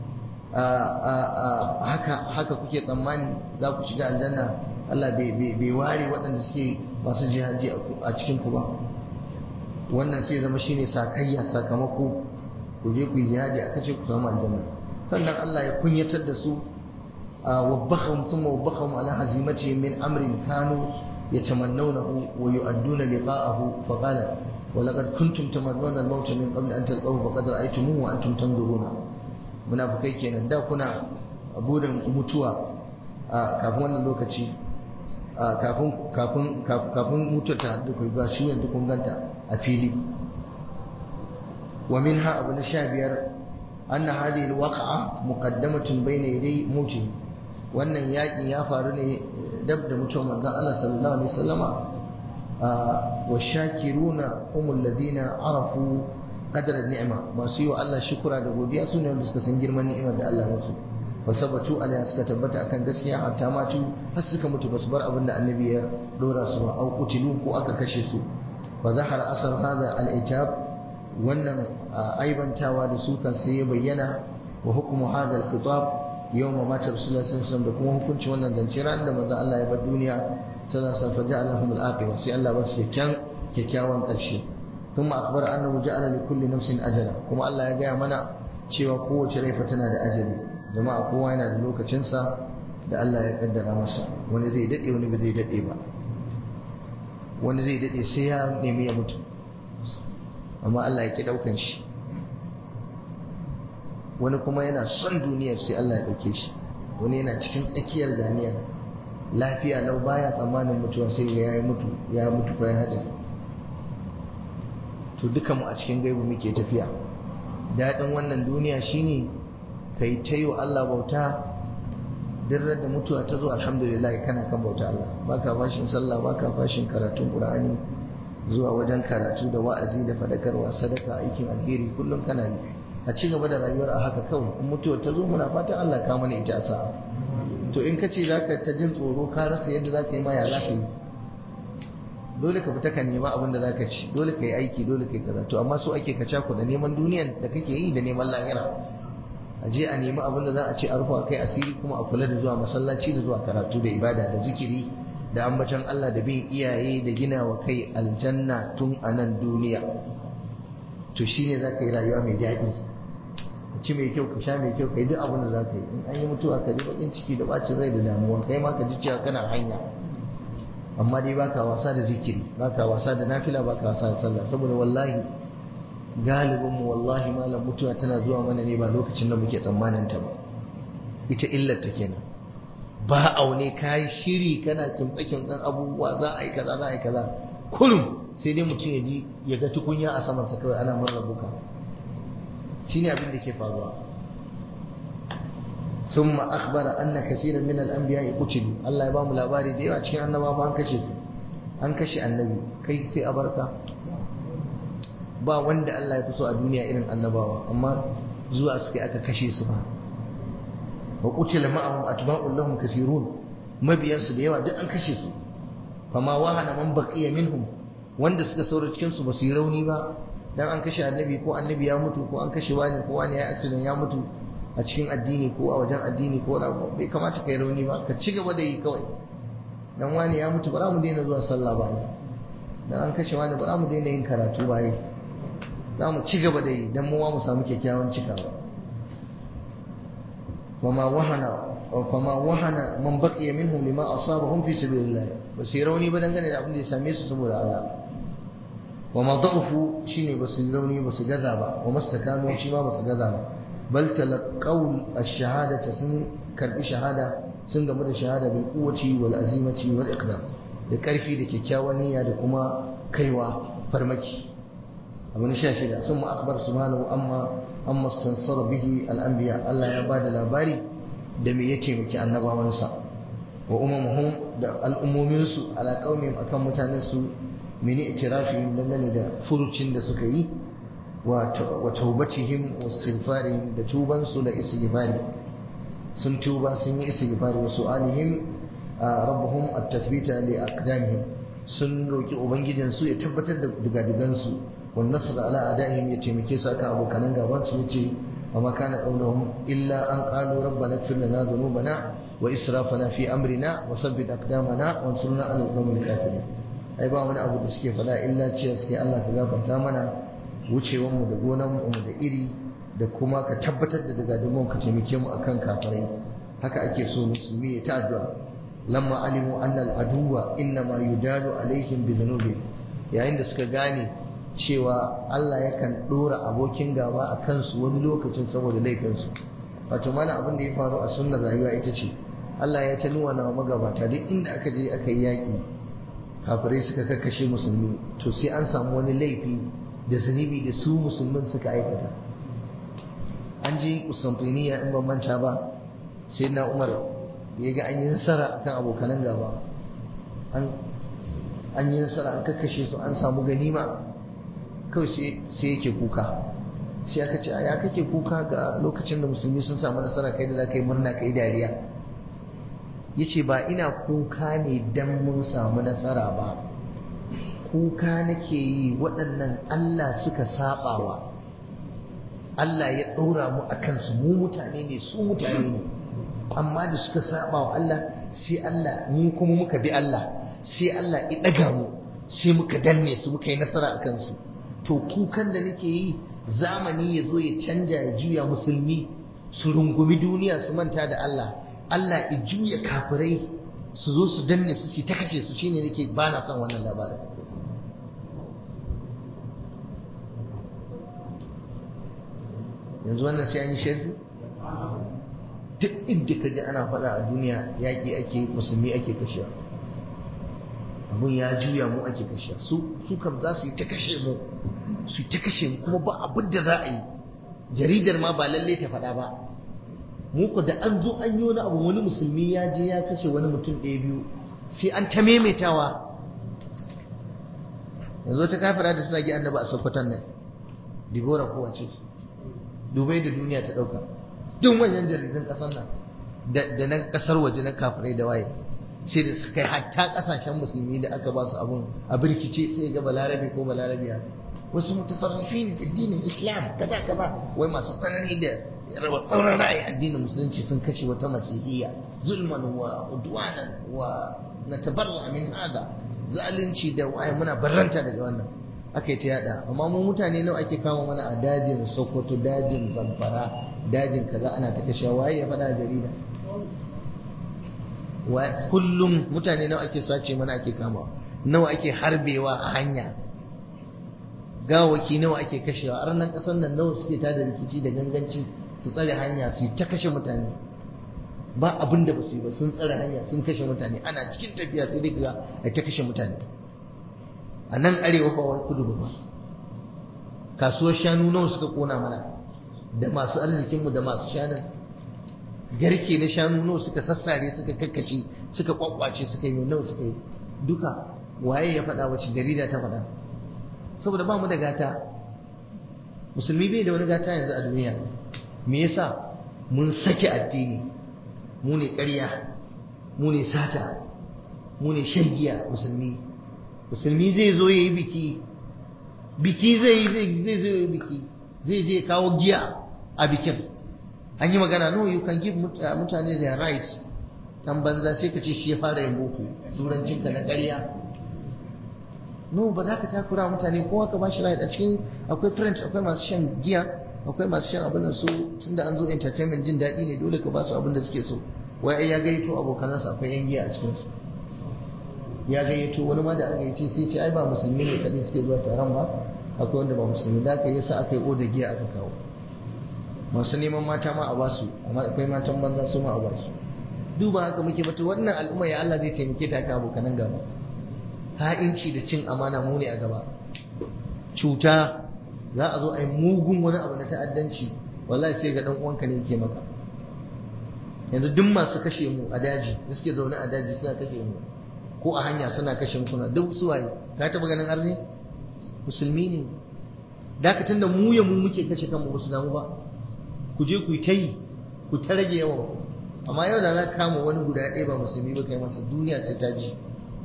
haka haka kuke tsammani za ku shiga aljanna Allah bai ware waɗanda suke masu jihadi a cikin ku ba wannan sai zama shine sakayya sakamako ku je ku yi jihadi aka ce ku samu aljanna sannan Allah ya kunyatar da su wabbahum thumma wabbahum ala hazimatihim min amrin kanu yatamannawnahu wa yu'adduna liqa'ahu fa qala ولقد كنتم تمنون الموت من قبل أن تلقوه فقد رأيتموه وأنتم تنظرون munafukai kenan da kuna burin mutuwa kafin wannan lokaci kafin kafin kafin mutuwa ta haɗu ku ga shi yanzu kun ganta a fili wa minha abu na sha biyar anna hadhihi alwaqa'a muqaddamatun bayna yaday mauti wannan yakin ya faru ne dab da mutuwar manzon Allah sallallahu alaihi wasallama wa shakiruna humul ladina arafu qadar ni'ima masu yi wa Allah shukura da godiya su ne wanda suka san girman ni'imar da Allah musu fa sabatu alaiha suka tabbata akan gaskiya hatta matu har suka mutu basu bar abin da annabi ya dora su ba au qutilu ko aka kashe su fa zahara asar hadha al-itab wannan aibantawa da su kan sai ya bayyana wa hukmu hadha al-khitab yawma mata rasulullahi sallallahu alaihi wasallam da kuma hukunci wannan zance ran da manzo Allah ya bar duniya sallallahu alaihi wasallam fa ja'alahum al-aqiba sai Allah ba su kyakkyawan ƙarshe ثم أخبر أنه جعل لكل نفس أجلا كما الله يقول منا cewa kowace rai fa tana da ajali jama'a kowa yana da lokacinsa da Allah ya kaddara masa wani zai dade wani ba zai dade ba wani zai dade sai ya nemi ya mutu amma Allah ya ki daukan shi wani kuma yana son duniyar sai Allah ya dauke shi wani yana cikin tsakiyar ganiyar lafiya lau baya tsammanin mutuwa sai ya yi mutu ya mutu ko ya hada to duka mu a cikin gaibu muke tafiya daɗin wannan duniya shine kai ta yi wa Allah bauta dirar da mutuwa ta zo alhamdulillah kana kan bauta Allah baka fashin sallah baka fashin karatun Qur'ani zuwa wajen karatu da wa'azi da fadakarwa sadaka aikin alheri kullum kana yi a ci gaba da rayuwar a haka kawai in mutuwa ta zo muna fatan Allah ka mana ita sa'a to in ka ce zaka ta jin tsoro ka rasa yadda zaka yi ma ya zaka yi dole ka fita ka nema abin da zaka ci dole ka yi aiki dole ka yi kaza to amma so ake ka cako da neman duniyan da kake yi da neman lahira a je a nemi abin da za a ce a rufa kai asiri kuma a kula da zuwa masallaci da zuwa karatu da ibada da zikiri da ambaton Allah da bin iyaye da gina wa kai aljanna tun a nan duniya to shine za ka yi rayuwa mai daɗi ka ci mai kyau ka sha mai kyau ka yi duk abin da za ka yi in an yi mutuwa ka ji bakin ciki da bacin rai da damuwa kai ma ka ji cewa kana hanya amma dai baka wasa da zikiri baka wasa da nafila baka wasa da sallah saboda wallahi galibin mu wallahi malam mutuwa tana zuwa mana ne ba lokacin da muke tsammanin ta ba ita illar ta kenan ba aune kai shiri kana kimtsakin dan abubuwa za a yi kaza za a yi kaza kullum sai dai mutum ya ji ya ga tukunya a saman sa kawai ana murna buka shine abin da ke faruwa ثم أخبر أن كثيرا من الأنبياء قتلوا الله يبام labari da yawa cikin annabawa an kashe su an kashe annabi kai sai a barka ba wanda Allah ya fi so a duniya irin annabawa amma zuwa suka aka kashe su ba wa qutila ma'ahum atba'un lahum kaseerun mabiyan su da yawa duk an kashe su fama wahana man baqiya minhum wanda suka saura cikin su ba su yi rauni ba dan an kashe annabi ko annabi ya mutu ko an kashe wani ko wani ya accident ya mutu a cikin addini ko a wajen addini ko wani abu bai kamata ka yi rauni ba ka ci gaba da yi kawai dan wani ya mutu ba za mu daina zuwa sallah ba dan an kashe wani ba za mu daina yin karatu ba za mu ci gaba da yi dan mu mu samu kyakkyawan cikawa fama wahana fama wahana man baqiya minhum lima asabahum fi sabilillah ba su yi rauni ba dangane da abin da ya same su saboda Allah wa ma da'ufu shine ba su yi rauni ba su gaza ba wa mastakanu shi ma ba su gaza ba bal talaqaw ash-shahadata sun karbi shahada sun gamu da shahada bil quwwati wal azimati wal iqdam da karfi da kyakkyawan niyya da kuma kaiwa farmaki abu na sha shida sun mu akbar subhanahu amma amma stansar bihi al-anbiya Allah ya bada labari da me ya taimaki annabawansa wa umamuhum da al'ummominsu ala qaumihim akan mutanen su mini itirafihim dangane da furucin da suka yi wa taubatihim wa istighfarihim da tubansu da istighfari sun tuba sun yi istighfari wa su'alihim rabbuhum at-tathbita li aqdamihim sun roki ubangijin su ya tabbatar da digadigansu wan nasr ala adaihim ya taimake su akan abokanan gaban su yace wa ma kana qawluhum illa an qalu rabbana ighfir lana dhunubana wa israfana fi amrina wa thabbit aqdamana wansurna ala al-qawmil kafirin ai ba wani abu da suke faɗa illa cewa suke Allah ka gafarta mana wucewanmu da gonanmu da iri da kuma ka tabbatar da daga dimon ka taimake mu akan kafirai haka ake so musulmi ya ta addu'a lamma alimu anna al-aduwa innama yudalu alaihim bi dhunubi yayin da suka gane cewa Allah yakan dora abokin gaba a kansu wani lokacin saboda laifinsu wato mana abin da ya faru a sunnar rayuwa ita ce Allah ya ta nuna na magabata duk inda aka je aka yi yaƙi kafirai suka kakkashe musulmi to sai an samu wani laifi da zunubi da su musulmin suka aikata an ji kusantiniya in ban manta ba sai na umar ya ga an yi nasara akan abokanan gaba an yi nasara an kakkashe su an samu ganima kawai sai yake kuka sai aka ce ya kake kuka ga lokacin da musulmi sun samu nasara kai da za ka yi murna ka yi dariya ya ce ba ina kuka ne don mun samu nasara ba kuka nake yi waɗannan Allah suka saɓawa Allah ya ɗora mu a kansu mu mutane ne su mutane ne amma da suka saɓa wa Allah sai Allah mu kuma muka bi Allah sai Allah ya ɗaga mu sai muka danne su muka yi nasara a kansu to kukan da nake yi zamani ya zo ya canja ya juya musulmi su rungumi duniya su manta da Allah Allah ya juya kafirai su zo su danne su ta kashe su shine nake ba na son wannan labarin yanzu wannan sai an yi shirki duk inda ka ji ana faɗa a duniya yaƙi ake musulmi ake kashewa abun ya juya mu ake kashewa su su kam za su yi ta kashe mu su yi ta kashe mu kuma ba abin da za a yi jaridar ma ba lalle ta faɗa ba mu ko da an zo an yi wani abu wani musulmi ya je ya kashe wani mutum ɗaya biyu sai an ta maimaitawa yanzu ta kafira da suna gi annaba a sokoton nan dibora kowa ce dubai da duniya ta ɗauka duk manyan jaridun ƙasar nan da na ƙasar waje na kafirai da waye sai da suka kai hatta ƙasashen musulmi da aka ba su abun a birkice sai ga balarabe ko balarabiya wasu mutatarrifi ne fi addinin islam kaza kaza wai masu tsanani da rawa tsauran ra'ayi addinin musulunci sun kashe wata masihiyya zulman wa udwanan wa natabarra min hada zalunci da waye muna barranta daga wannan aka yi ta yada amma mu mutane nawa ake kama mana a dajin sokoto dajin zamfara dajin kaza ana ta kashe waye ya faɗa jarida kullum mutane nawa ake sace mana ake kama nawa ake harbewa a hanya gawaki nawa ake kashewa a ranar ƙasar nan nawa suke tada rikici da ganganci su tsare hanya su ta kashe mutane ba abin da ba su yi ba sun tsare hanya sun kashe mutane ana cikin tafiya sai dai ga a ta kashe mutane a nan arewa ba wai kudu ba kasuwar shanu nawa suka kona mana da masu arzikinmu da masu shanun garke na shanu nawa suka sassare suka kakkashe suka kwakwace suka yi nawa suka yi duka waye ya faɗa wace jarida ta faɗa saboda ba mu da gata musulmi bai da wani gata yanzu a duniya me yasa mun sake addini mu ne ƙarya mu ne sata mu ne shan giya musulmi musulmi zai zo ya yi biki biki zai yi zai zo ya yi biki zai je kawo giya a bikin an yi magana no you can give mutane their rights dan banza sai ka ce shi ya fara yin boko turancinka na ƙarya no ba za ka takura mutane kowa ka bashi right a cikin akwai friends akwai masu shan giya akwai masu shan abin da su tunda an zo entertainment jin daɗi ne dole ka ba su abin da suke so wai ai ya gayyato abokanansa akwai yan giya a cikin su ya gayyato wani ma da aka yace sai ce ai ba musulmi ne kadai suke zuwa taron ba akwai wanda ba musulmi da aka yasa aka yi oda giya aka kawo masu neman mata ma a basu amma akwai matan banza su ma a basu duba haka muke bata wannan al'umma ya Allah zai taimake ta ka abokanan gaba ha'inci da cin amana mu ne a gaba cuta za a zo a yi mugun wani abu na ta'addanci wallahi sai ga dan uwanka ne yake maka yanzu duk masu kashe mu a daji da suke zaune a daji suna kashe mu ko a hanya suna kashe mu kuna duk su waye ka taba ganin arne musulmi ne dakatan da mu ya mu muke kashe kanmu ba su damu ba ku je ku yi ta yi ku ta rage yawan ku amma yau da za ka kama wani guda ɗaya ba musulmi ba kai masa duniya sai ta ji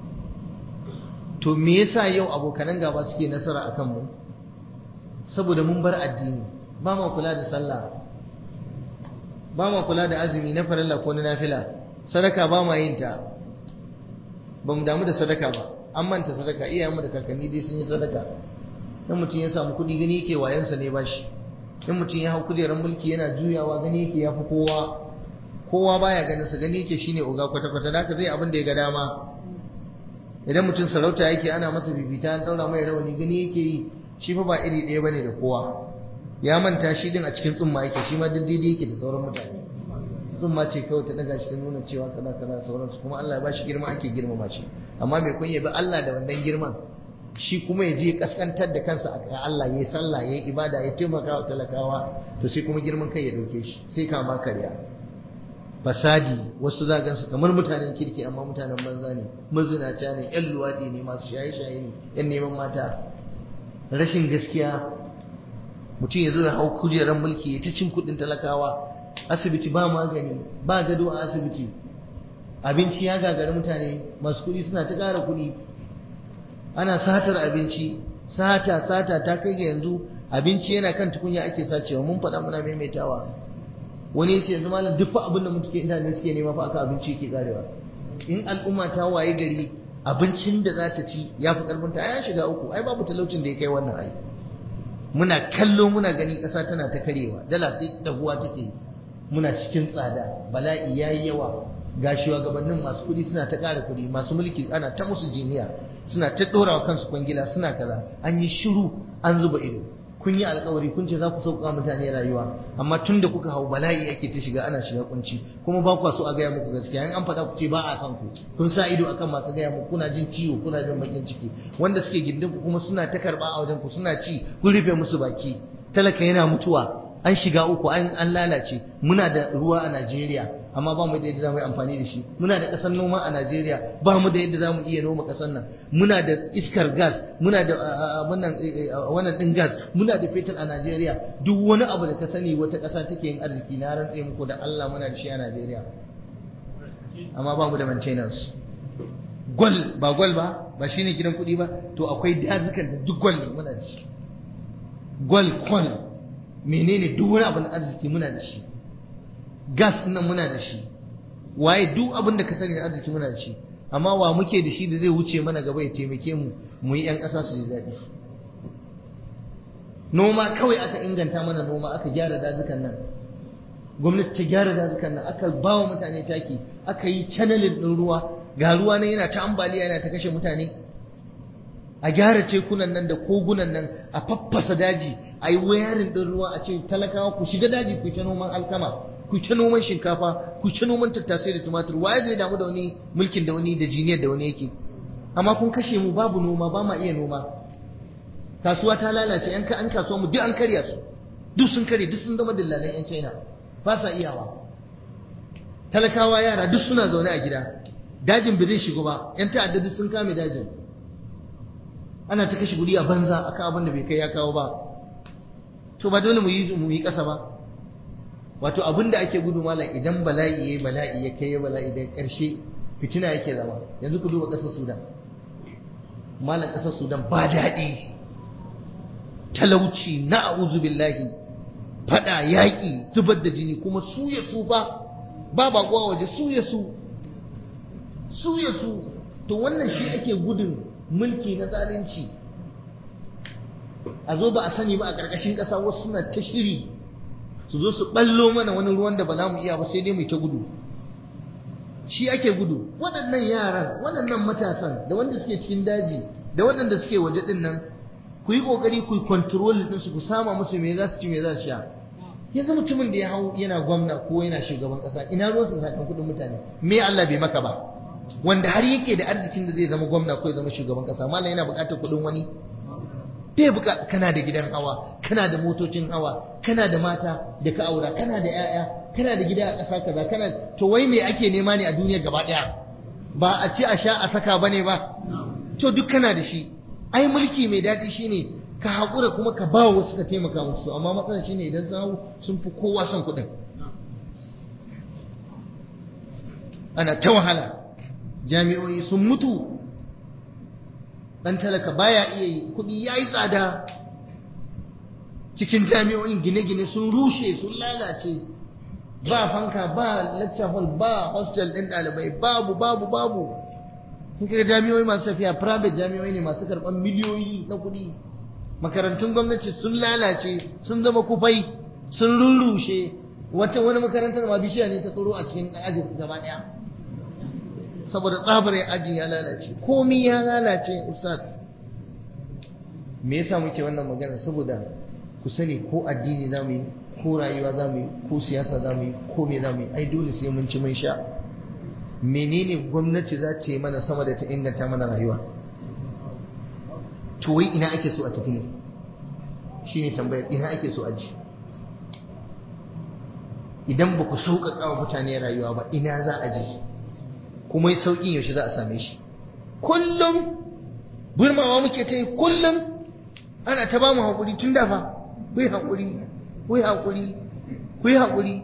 to me yasa yau abokanan gaba suke nasara a kanmu saboda mun bar addini ba ma kula da sallah ba ma kula da azumi na farilla ko na nafila sadaka ba ma yin ta ba mu damu da sadaka ba an manta sadaka iyayenmu da kakanni dai sun yi sadaka in mutum ya samu kuɗi gani yake wayansa ne ba shi in mutum ya hau kujerar mulki yana juyawa gani yake ya fi kowa kowa baya ganin sa gani yake shine oga kwata-kwata da zai abin da ya ga dama idan mutum sarauta yake ana masa bibita an daura mai rawani gani yake yi shi fa ba iri ɗaya bane da kowa ya manta shi din a cikin tsumma yake shi ma duk daidai yake da sauran mutane tsumma ce kawai ta daga shi ta nuna cewa kaza kaza sauransu kuma Allah ya bashi girma ake girmama shi amma mai kun yabi Allah da wannan girman shi kuma ya je kaskantar da kansa a Allah ya yi sallah ya yi ibada ya taimaka wa talakawa to sai kuma girman kai ya dauke shi sai kama karya fasadi wasu za gansu kamar mutanen kirki amma mutanen banza ne mazinata ne yan luwaɗi ne masu shaye-shaye ne yan neman mata rashin gaskiya mutum ya zo ya hau kujerar mulki ya ta cin kuɗin talakawa asibiti ba magani ba gado a asibiti abinci ya gagari mutane masu kuɗi suna ta ƙara kuɗi ana satar abinci sata sata ta kai ga yanzu abinci yana kan tukunya ake sacewa mun faɗa muna maimaitawa wani yace yanzu malam duk fa abin da muke mutane suke nema fa aka abinci yake karewa in al'umma ta waye gari abincin da za ta ci ya fi karfin ta ya shiga uku ai babu talaucin da ya kai wannan ai muna kallo muna gani ƙasa tana ta karewa dala sai dahuwa take muna cikin tsada bala'i yayi yawa ga shugabannin masu kuɗi suna ta ƙara kuɗi masu mulki ana ta musu jiniya suna ta ɗora wa kansu kwangila suna kaza an yi shiru an zuba ido kun yi alkawari kun ce za ku sauƙa mutane rayuwa amma tun da kuka hau bala'i ake ta shiga ana shiga kunci kuma ba ku so a gaya muku gaskiya in an faɗa ku ce ba a san ku kun sa ido akan masu gaya muku kuna jin ciwo kuna jin bakin ciki wanda suke gindin ku kuma suna ta karɓa a wajen ku suna ci kun rufe musu baki talaka yana mutuwa an shiga uku an an lalace muna da ruwa a Najeriya amma ba mu da yadda zamu yi amfani da shi muna da ƙasar noma a Najeriya ba mu da yadda zamu iya noma ƙasar nan muna da iskar gas muna da wannan wannan din gas muna da fetur a Najeriya duk wani abu da ka sani wata ƙasa take yin arziki na rantse muku da Allah muna da shi a Najeriya amma ba mu da maintenance gwal ba gwal ba ba shine gidan kuɗi ba to akwai dazukan da duk gwal ne muna da shi gwal kwal menene duk wani abu na arziki muna da shi gas nan muna da shi waye duk abin da ka sani na arziki muna da shi amma wa muke da shi da zai wuce mana gaba ya taimake mu mu yi 'yan ƙasa su ji daɗi noma kawai aka inganta mana noma aka gyara dazukan nan gwamnati ta gyara dazukan nan aka ba wa mutane taki aka yi canalin ɗin ruwa ga ruwa nan yana ta ambaliya yana ta kashe mutane a gyara tekunan nan da kogunan nan a faffasa daji a yi wayarin ɗin ruwa a ce talakawa ku shiga daji ku ta noman alkama ku ta noman shinkafa ku ta noman tattasai da tumatur waye zai damu da wani mulkin da wani da jiniyar da wani yake amma kun kashe mu babu noma ba ma iya noma kasuwa ta lalace yan an kasuwa mu duk an karya su duk sun karya duk sun zama dillalan yan china ba sa iyawa talakawa yara duk suna zaune a gida dajin ba zai shigo ba yan ta'adda duk sun kame dajin ana ta kashe guri a banza akan abin da bai kai ya kawo ba to ba dole mu yi mu yi kasa ba wato abin da ake gudu malam idan bala'i yayi bala'i ya kai bala'i da karshe fitina yake zama yanzu ku duba kasar Sudan malam kasar Sudan ba daɗi talauci na a'udhu billahi fada yaƙi zubar da jini kuma su ya su ba ba baƙuwa waje su ya su su ya su to wannan shi ake gudun mulki na zalunci a zo ba a sani ba a ƙarƙashin ƙasa wasu suna ta shiri su zo su ɓallo mana wani ruwan da ba za mu iya ba sai dai mu ta gudu shi ake gudu waɗannan yaran waɗannan matasan da wanda suke cikin daji da waɗanda suke waje ɗin nan ku yi ƙoƙari ku yi control ɗinsu ku sama musu me za su ci me za su sha yanzu mutumin da ya hau yana gwamna ko yana shugaban ƙasa ina ruwansa sakan kuɗin mutane me Allah bai maka ba wanda har yake da arzikin da zai zama gwamna ko ya zama shugaban ƙasa malam yana buƙatar kuɗin wani bai buƙata kana da gidan hawa kana da motocin hawa kana da mata da ka aura kana da 'ya'ya kana da gida a ƙasa kaza kana to wai me ake nema ne a duniya gaba ɗaya ba a ci a sha a saka bane ba to duk kana da shi ai mulki mai daɗi shine ka haƙura kuma ka ba wasu ka taimaka musu amma matsalar shine idan sun hau sun fi kowa son kuɗin ana ta wahala jami'o'i sun mutu ɗan talaka baya iya yi kuɗi ya yi tsada cikin jami'o'in gine-gine sun rushe sun lalace ba fanka ba lecture hall ba hostel ɗin ɗalibai babu babu babu kaga jami'o'i masu tafiya private jami'o'i ne masu karɓar miliyoyi na kuɗi makarantun gwamnati sun lalace sun zama kufai sun rurrushe wata wani makarantar ma bishiya ne ta tsoro a cikin ajin gaba ɗaya saboda tsabar ajin ya lalace komi ya lalace ustaz me yasa muke wannan magana saboda ku sani ko addini za mu yi ko rayuwa za mu yi ko siyasa za mu yi ko me za mu yi ai dole sai mun ci mun sha menene gwamnati za ta yi mana sama da ta inganta mana rayuwa to wai ina ake so a tafi ne shine tambayar ina ake so a ji idan ba ku sauƙaƙa wa mutane rayuwa ba ina za a ji kuma sauƙin yaushe za a same shi kullum burmawa muke ta yi kullum ana ta ba mu haƙuri tun dafa ku yi haƙuri ku yi haƙuri ku yi haƙuri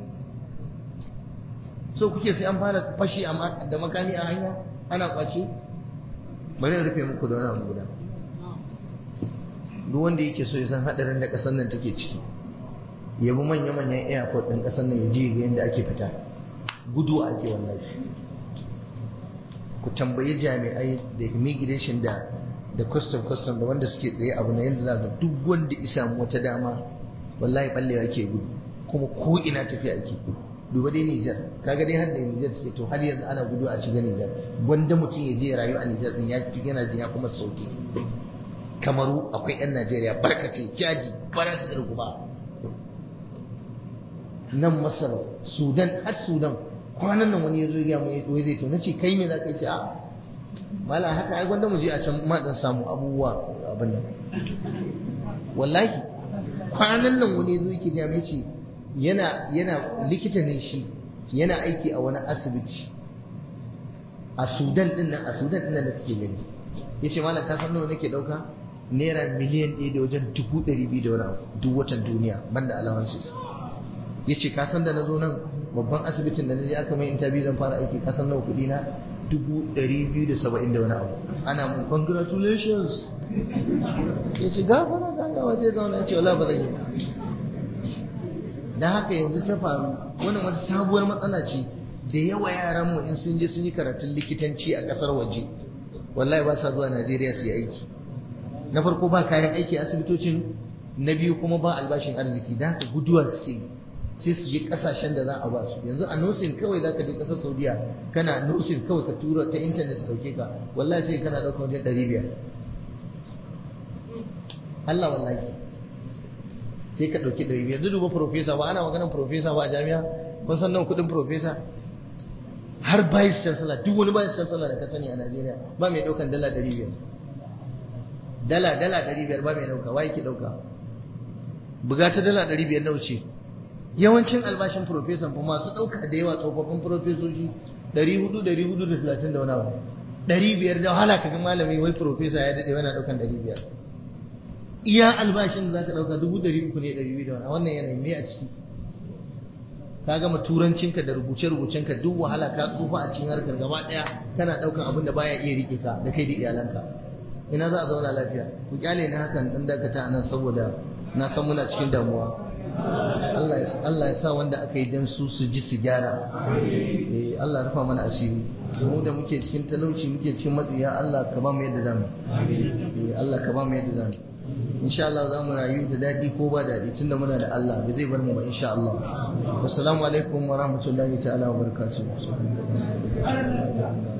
so kuke sai an fara fashi da makami a hanya ana kwace bari rufe muku da wani abu guda duk wanda yake so ya san hadarin da kasar nan take ciki ya bi manya-manyan airport ɗin kasar nan ya je ga yadda ake fita gudu ake wallahi ku tambayi jami'ai da immigration da da custom custom da wanda suke tsaye abu na yadda za ga duk wanda isa wata dama wallahi ballewa ake gudu kuma ko ina tafiya ake duba dai Nijar kaga dai har da Nijar take to har yanzu ana gudu a shiga Nijar wanda mutum ya je rayu a Nijar din ya yana jin ya kuma sauki kamaru akwai yan Najeriya barkace jaji bara su irgu ba nan Masar Sudan har Sudan kwanan nan wani ya zo ya mu wai zai to nace kai me za ka ce a mala haka ai gwanda mu je a can ma dan samu abubuwa abin nan wallahi kwanan nan wani ya zo yake ya ce yana yana likita ne shi yana aiki a wani asibiti a Sudan din nan a Sudan din nan da kake gani yace malam ka san nawa nake dauka naira miliyan ɗaya da wajen dubu ɗari biyu da wani abu duk watan duniya banda allowances yace ka san da na zo nan babban asibitin da na je aka mai interview zan fara aiki ka san nawa kuɗi na dubu ɗari biyu da saba'in da wani abu ana mun congratulations yace gafara da Allah waje zauna yace wala ba zan yi ba da haka yanzu ta faru wannan wata sabuwar matsala ce da yawa yaran mu in sun je sun yi karatun likitanci a kasar waje wallahi ba sa zuwa Najeriya su yi aiki na farko ba kayan aiki a asibitocin na biyu kuma ba albashin arziki da haka guduwa suke sai su je kasashen da za a ba su yanzu a nursing kawai za ka je kasar saudiya kana nursing kawai ka tura ta intanet su dauke ka wallahi sai kana ɗaukar wajen ɗari biyar Allah wallahi sai ka ɗauki ɗari biyar duba profesa ba ana maganar profesa ba a jami'a kun san nawa kuɗin profesa har vice chancellor duk wani vice chancellor da ka sani a Najeriya ba mai ɗaukan dala ɗari biyar dala dala ɗari biyar ba mai ɗauka wa yake ɗauka buga ta dala ɗari biyar nawa ce yawancin albashin profesan fa masu ɗauka da yawa tsofaffin profesoshi ɗari hudu ɗari hudu da talatin da wani abu ɗari biyar da wahala kaga malami wai profesa ya daɗe yana ɗaukan ɗari biyar iya albashin da za ka ɗauka dubu ɗari uku ne ɗari biyu da wani wannan yanayi ne a ciki ka gama turancinka da rubuce-rubucenka duk wahala ka tsufa a cikin harkar gaba ɗaya kana ɗaukan abin da baya iya riƙe ka da kai da iyalanka ina za a zauna lafiya ku kyale ni hakan dan dakata a nan saboda na san muna cikin damuwa Allah ya sa wanda aka yi dan su su ji su gyara eh Allah ya rufa mana asiri mu da muke cikin talauci muke cikin matsiya Allah ka ba mu yadda zamu eh Allah ka ba mu yadda zamu insha Allah za mu rayu da daɗi ko ba daɗi tunda muna da Allah ba zai bar mu ba insha Allah assalamu alaikum wa rahmatullahi ta'ala wa barakatuh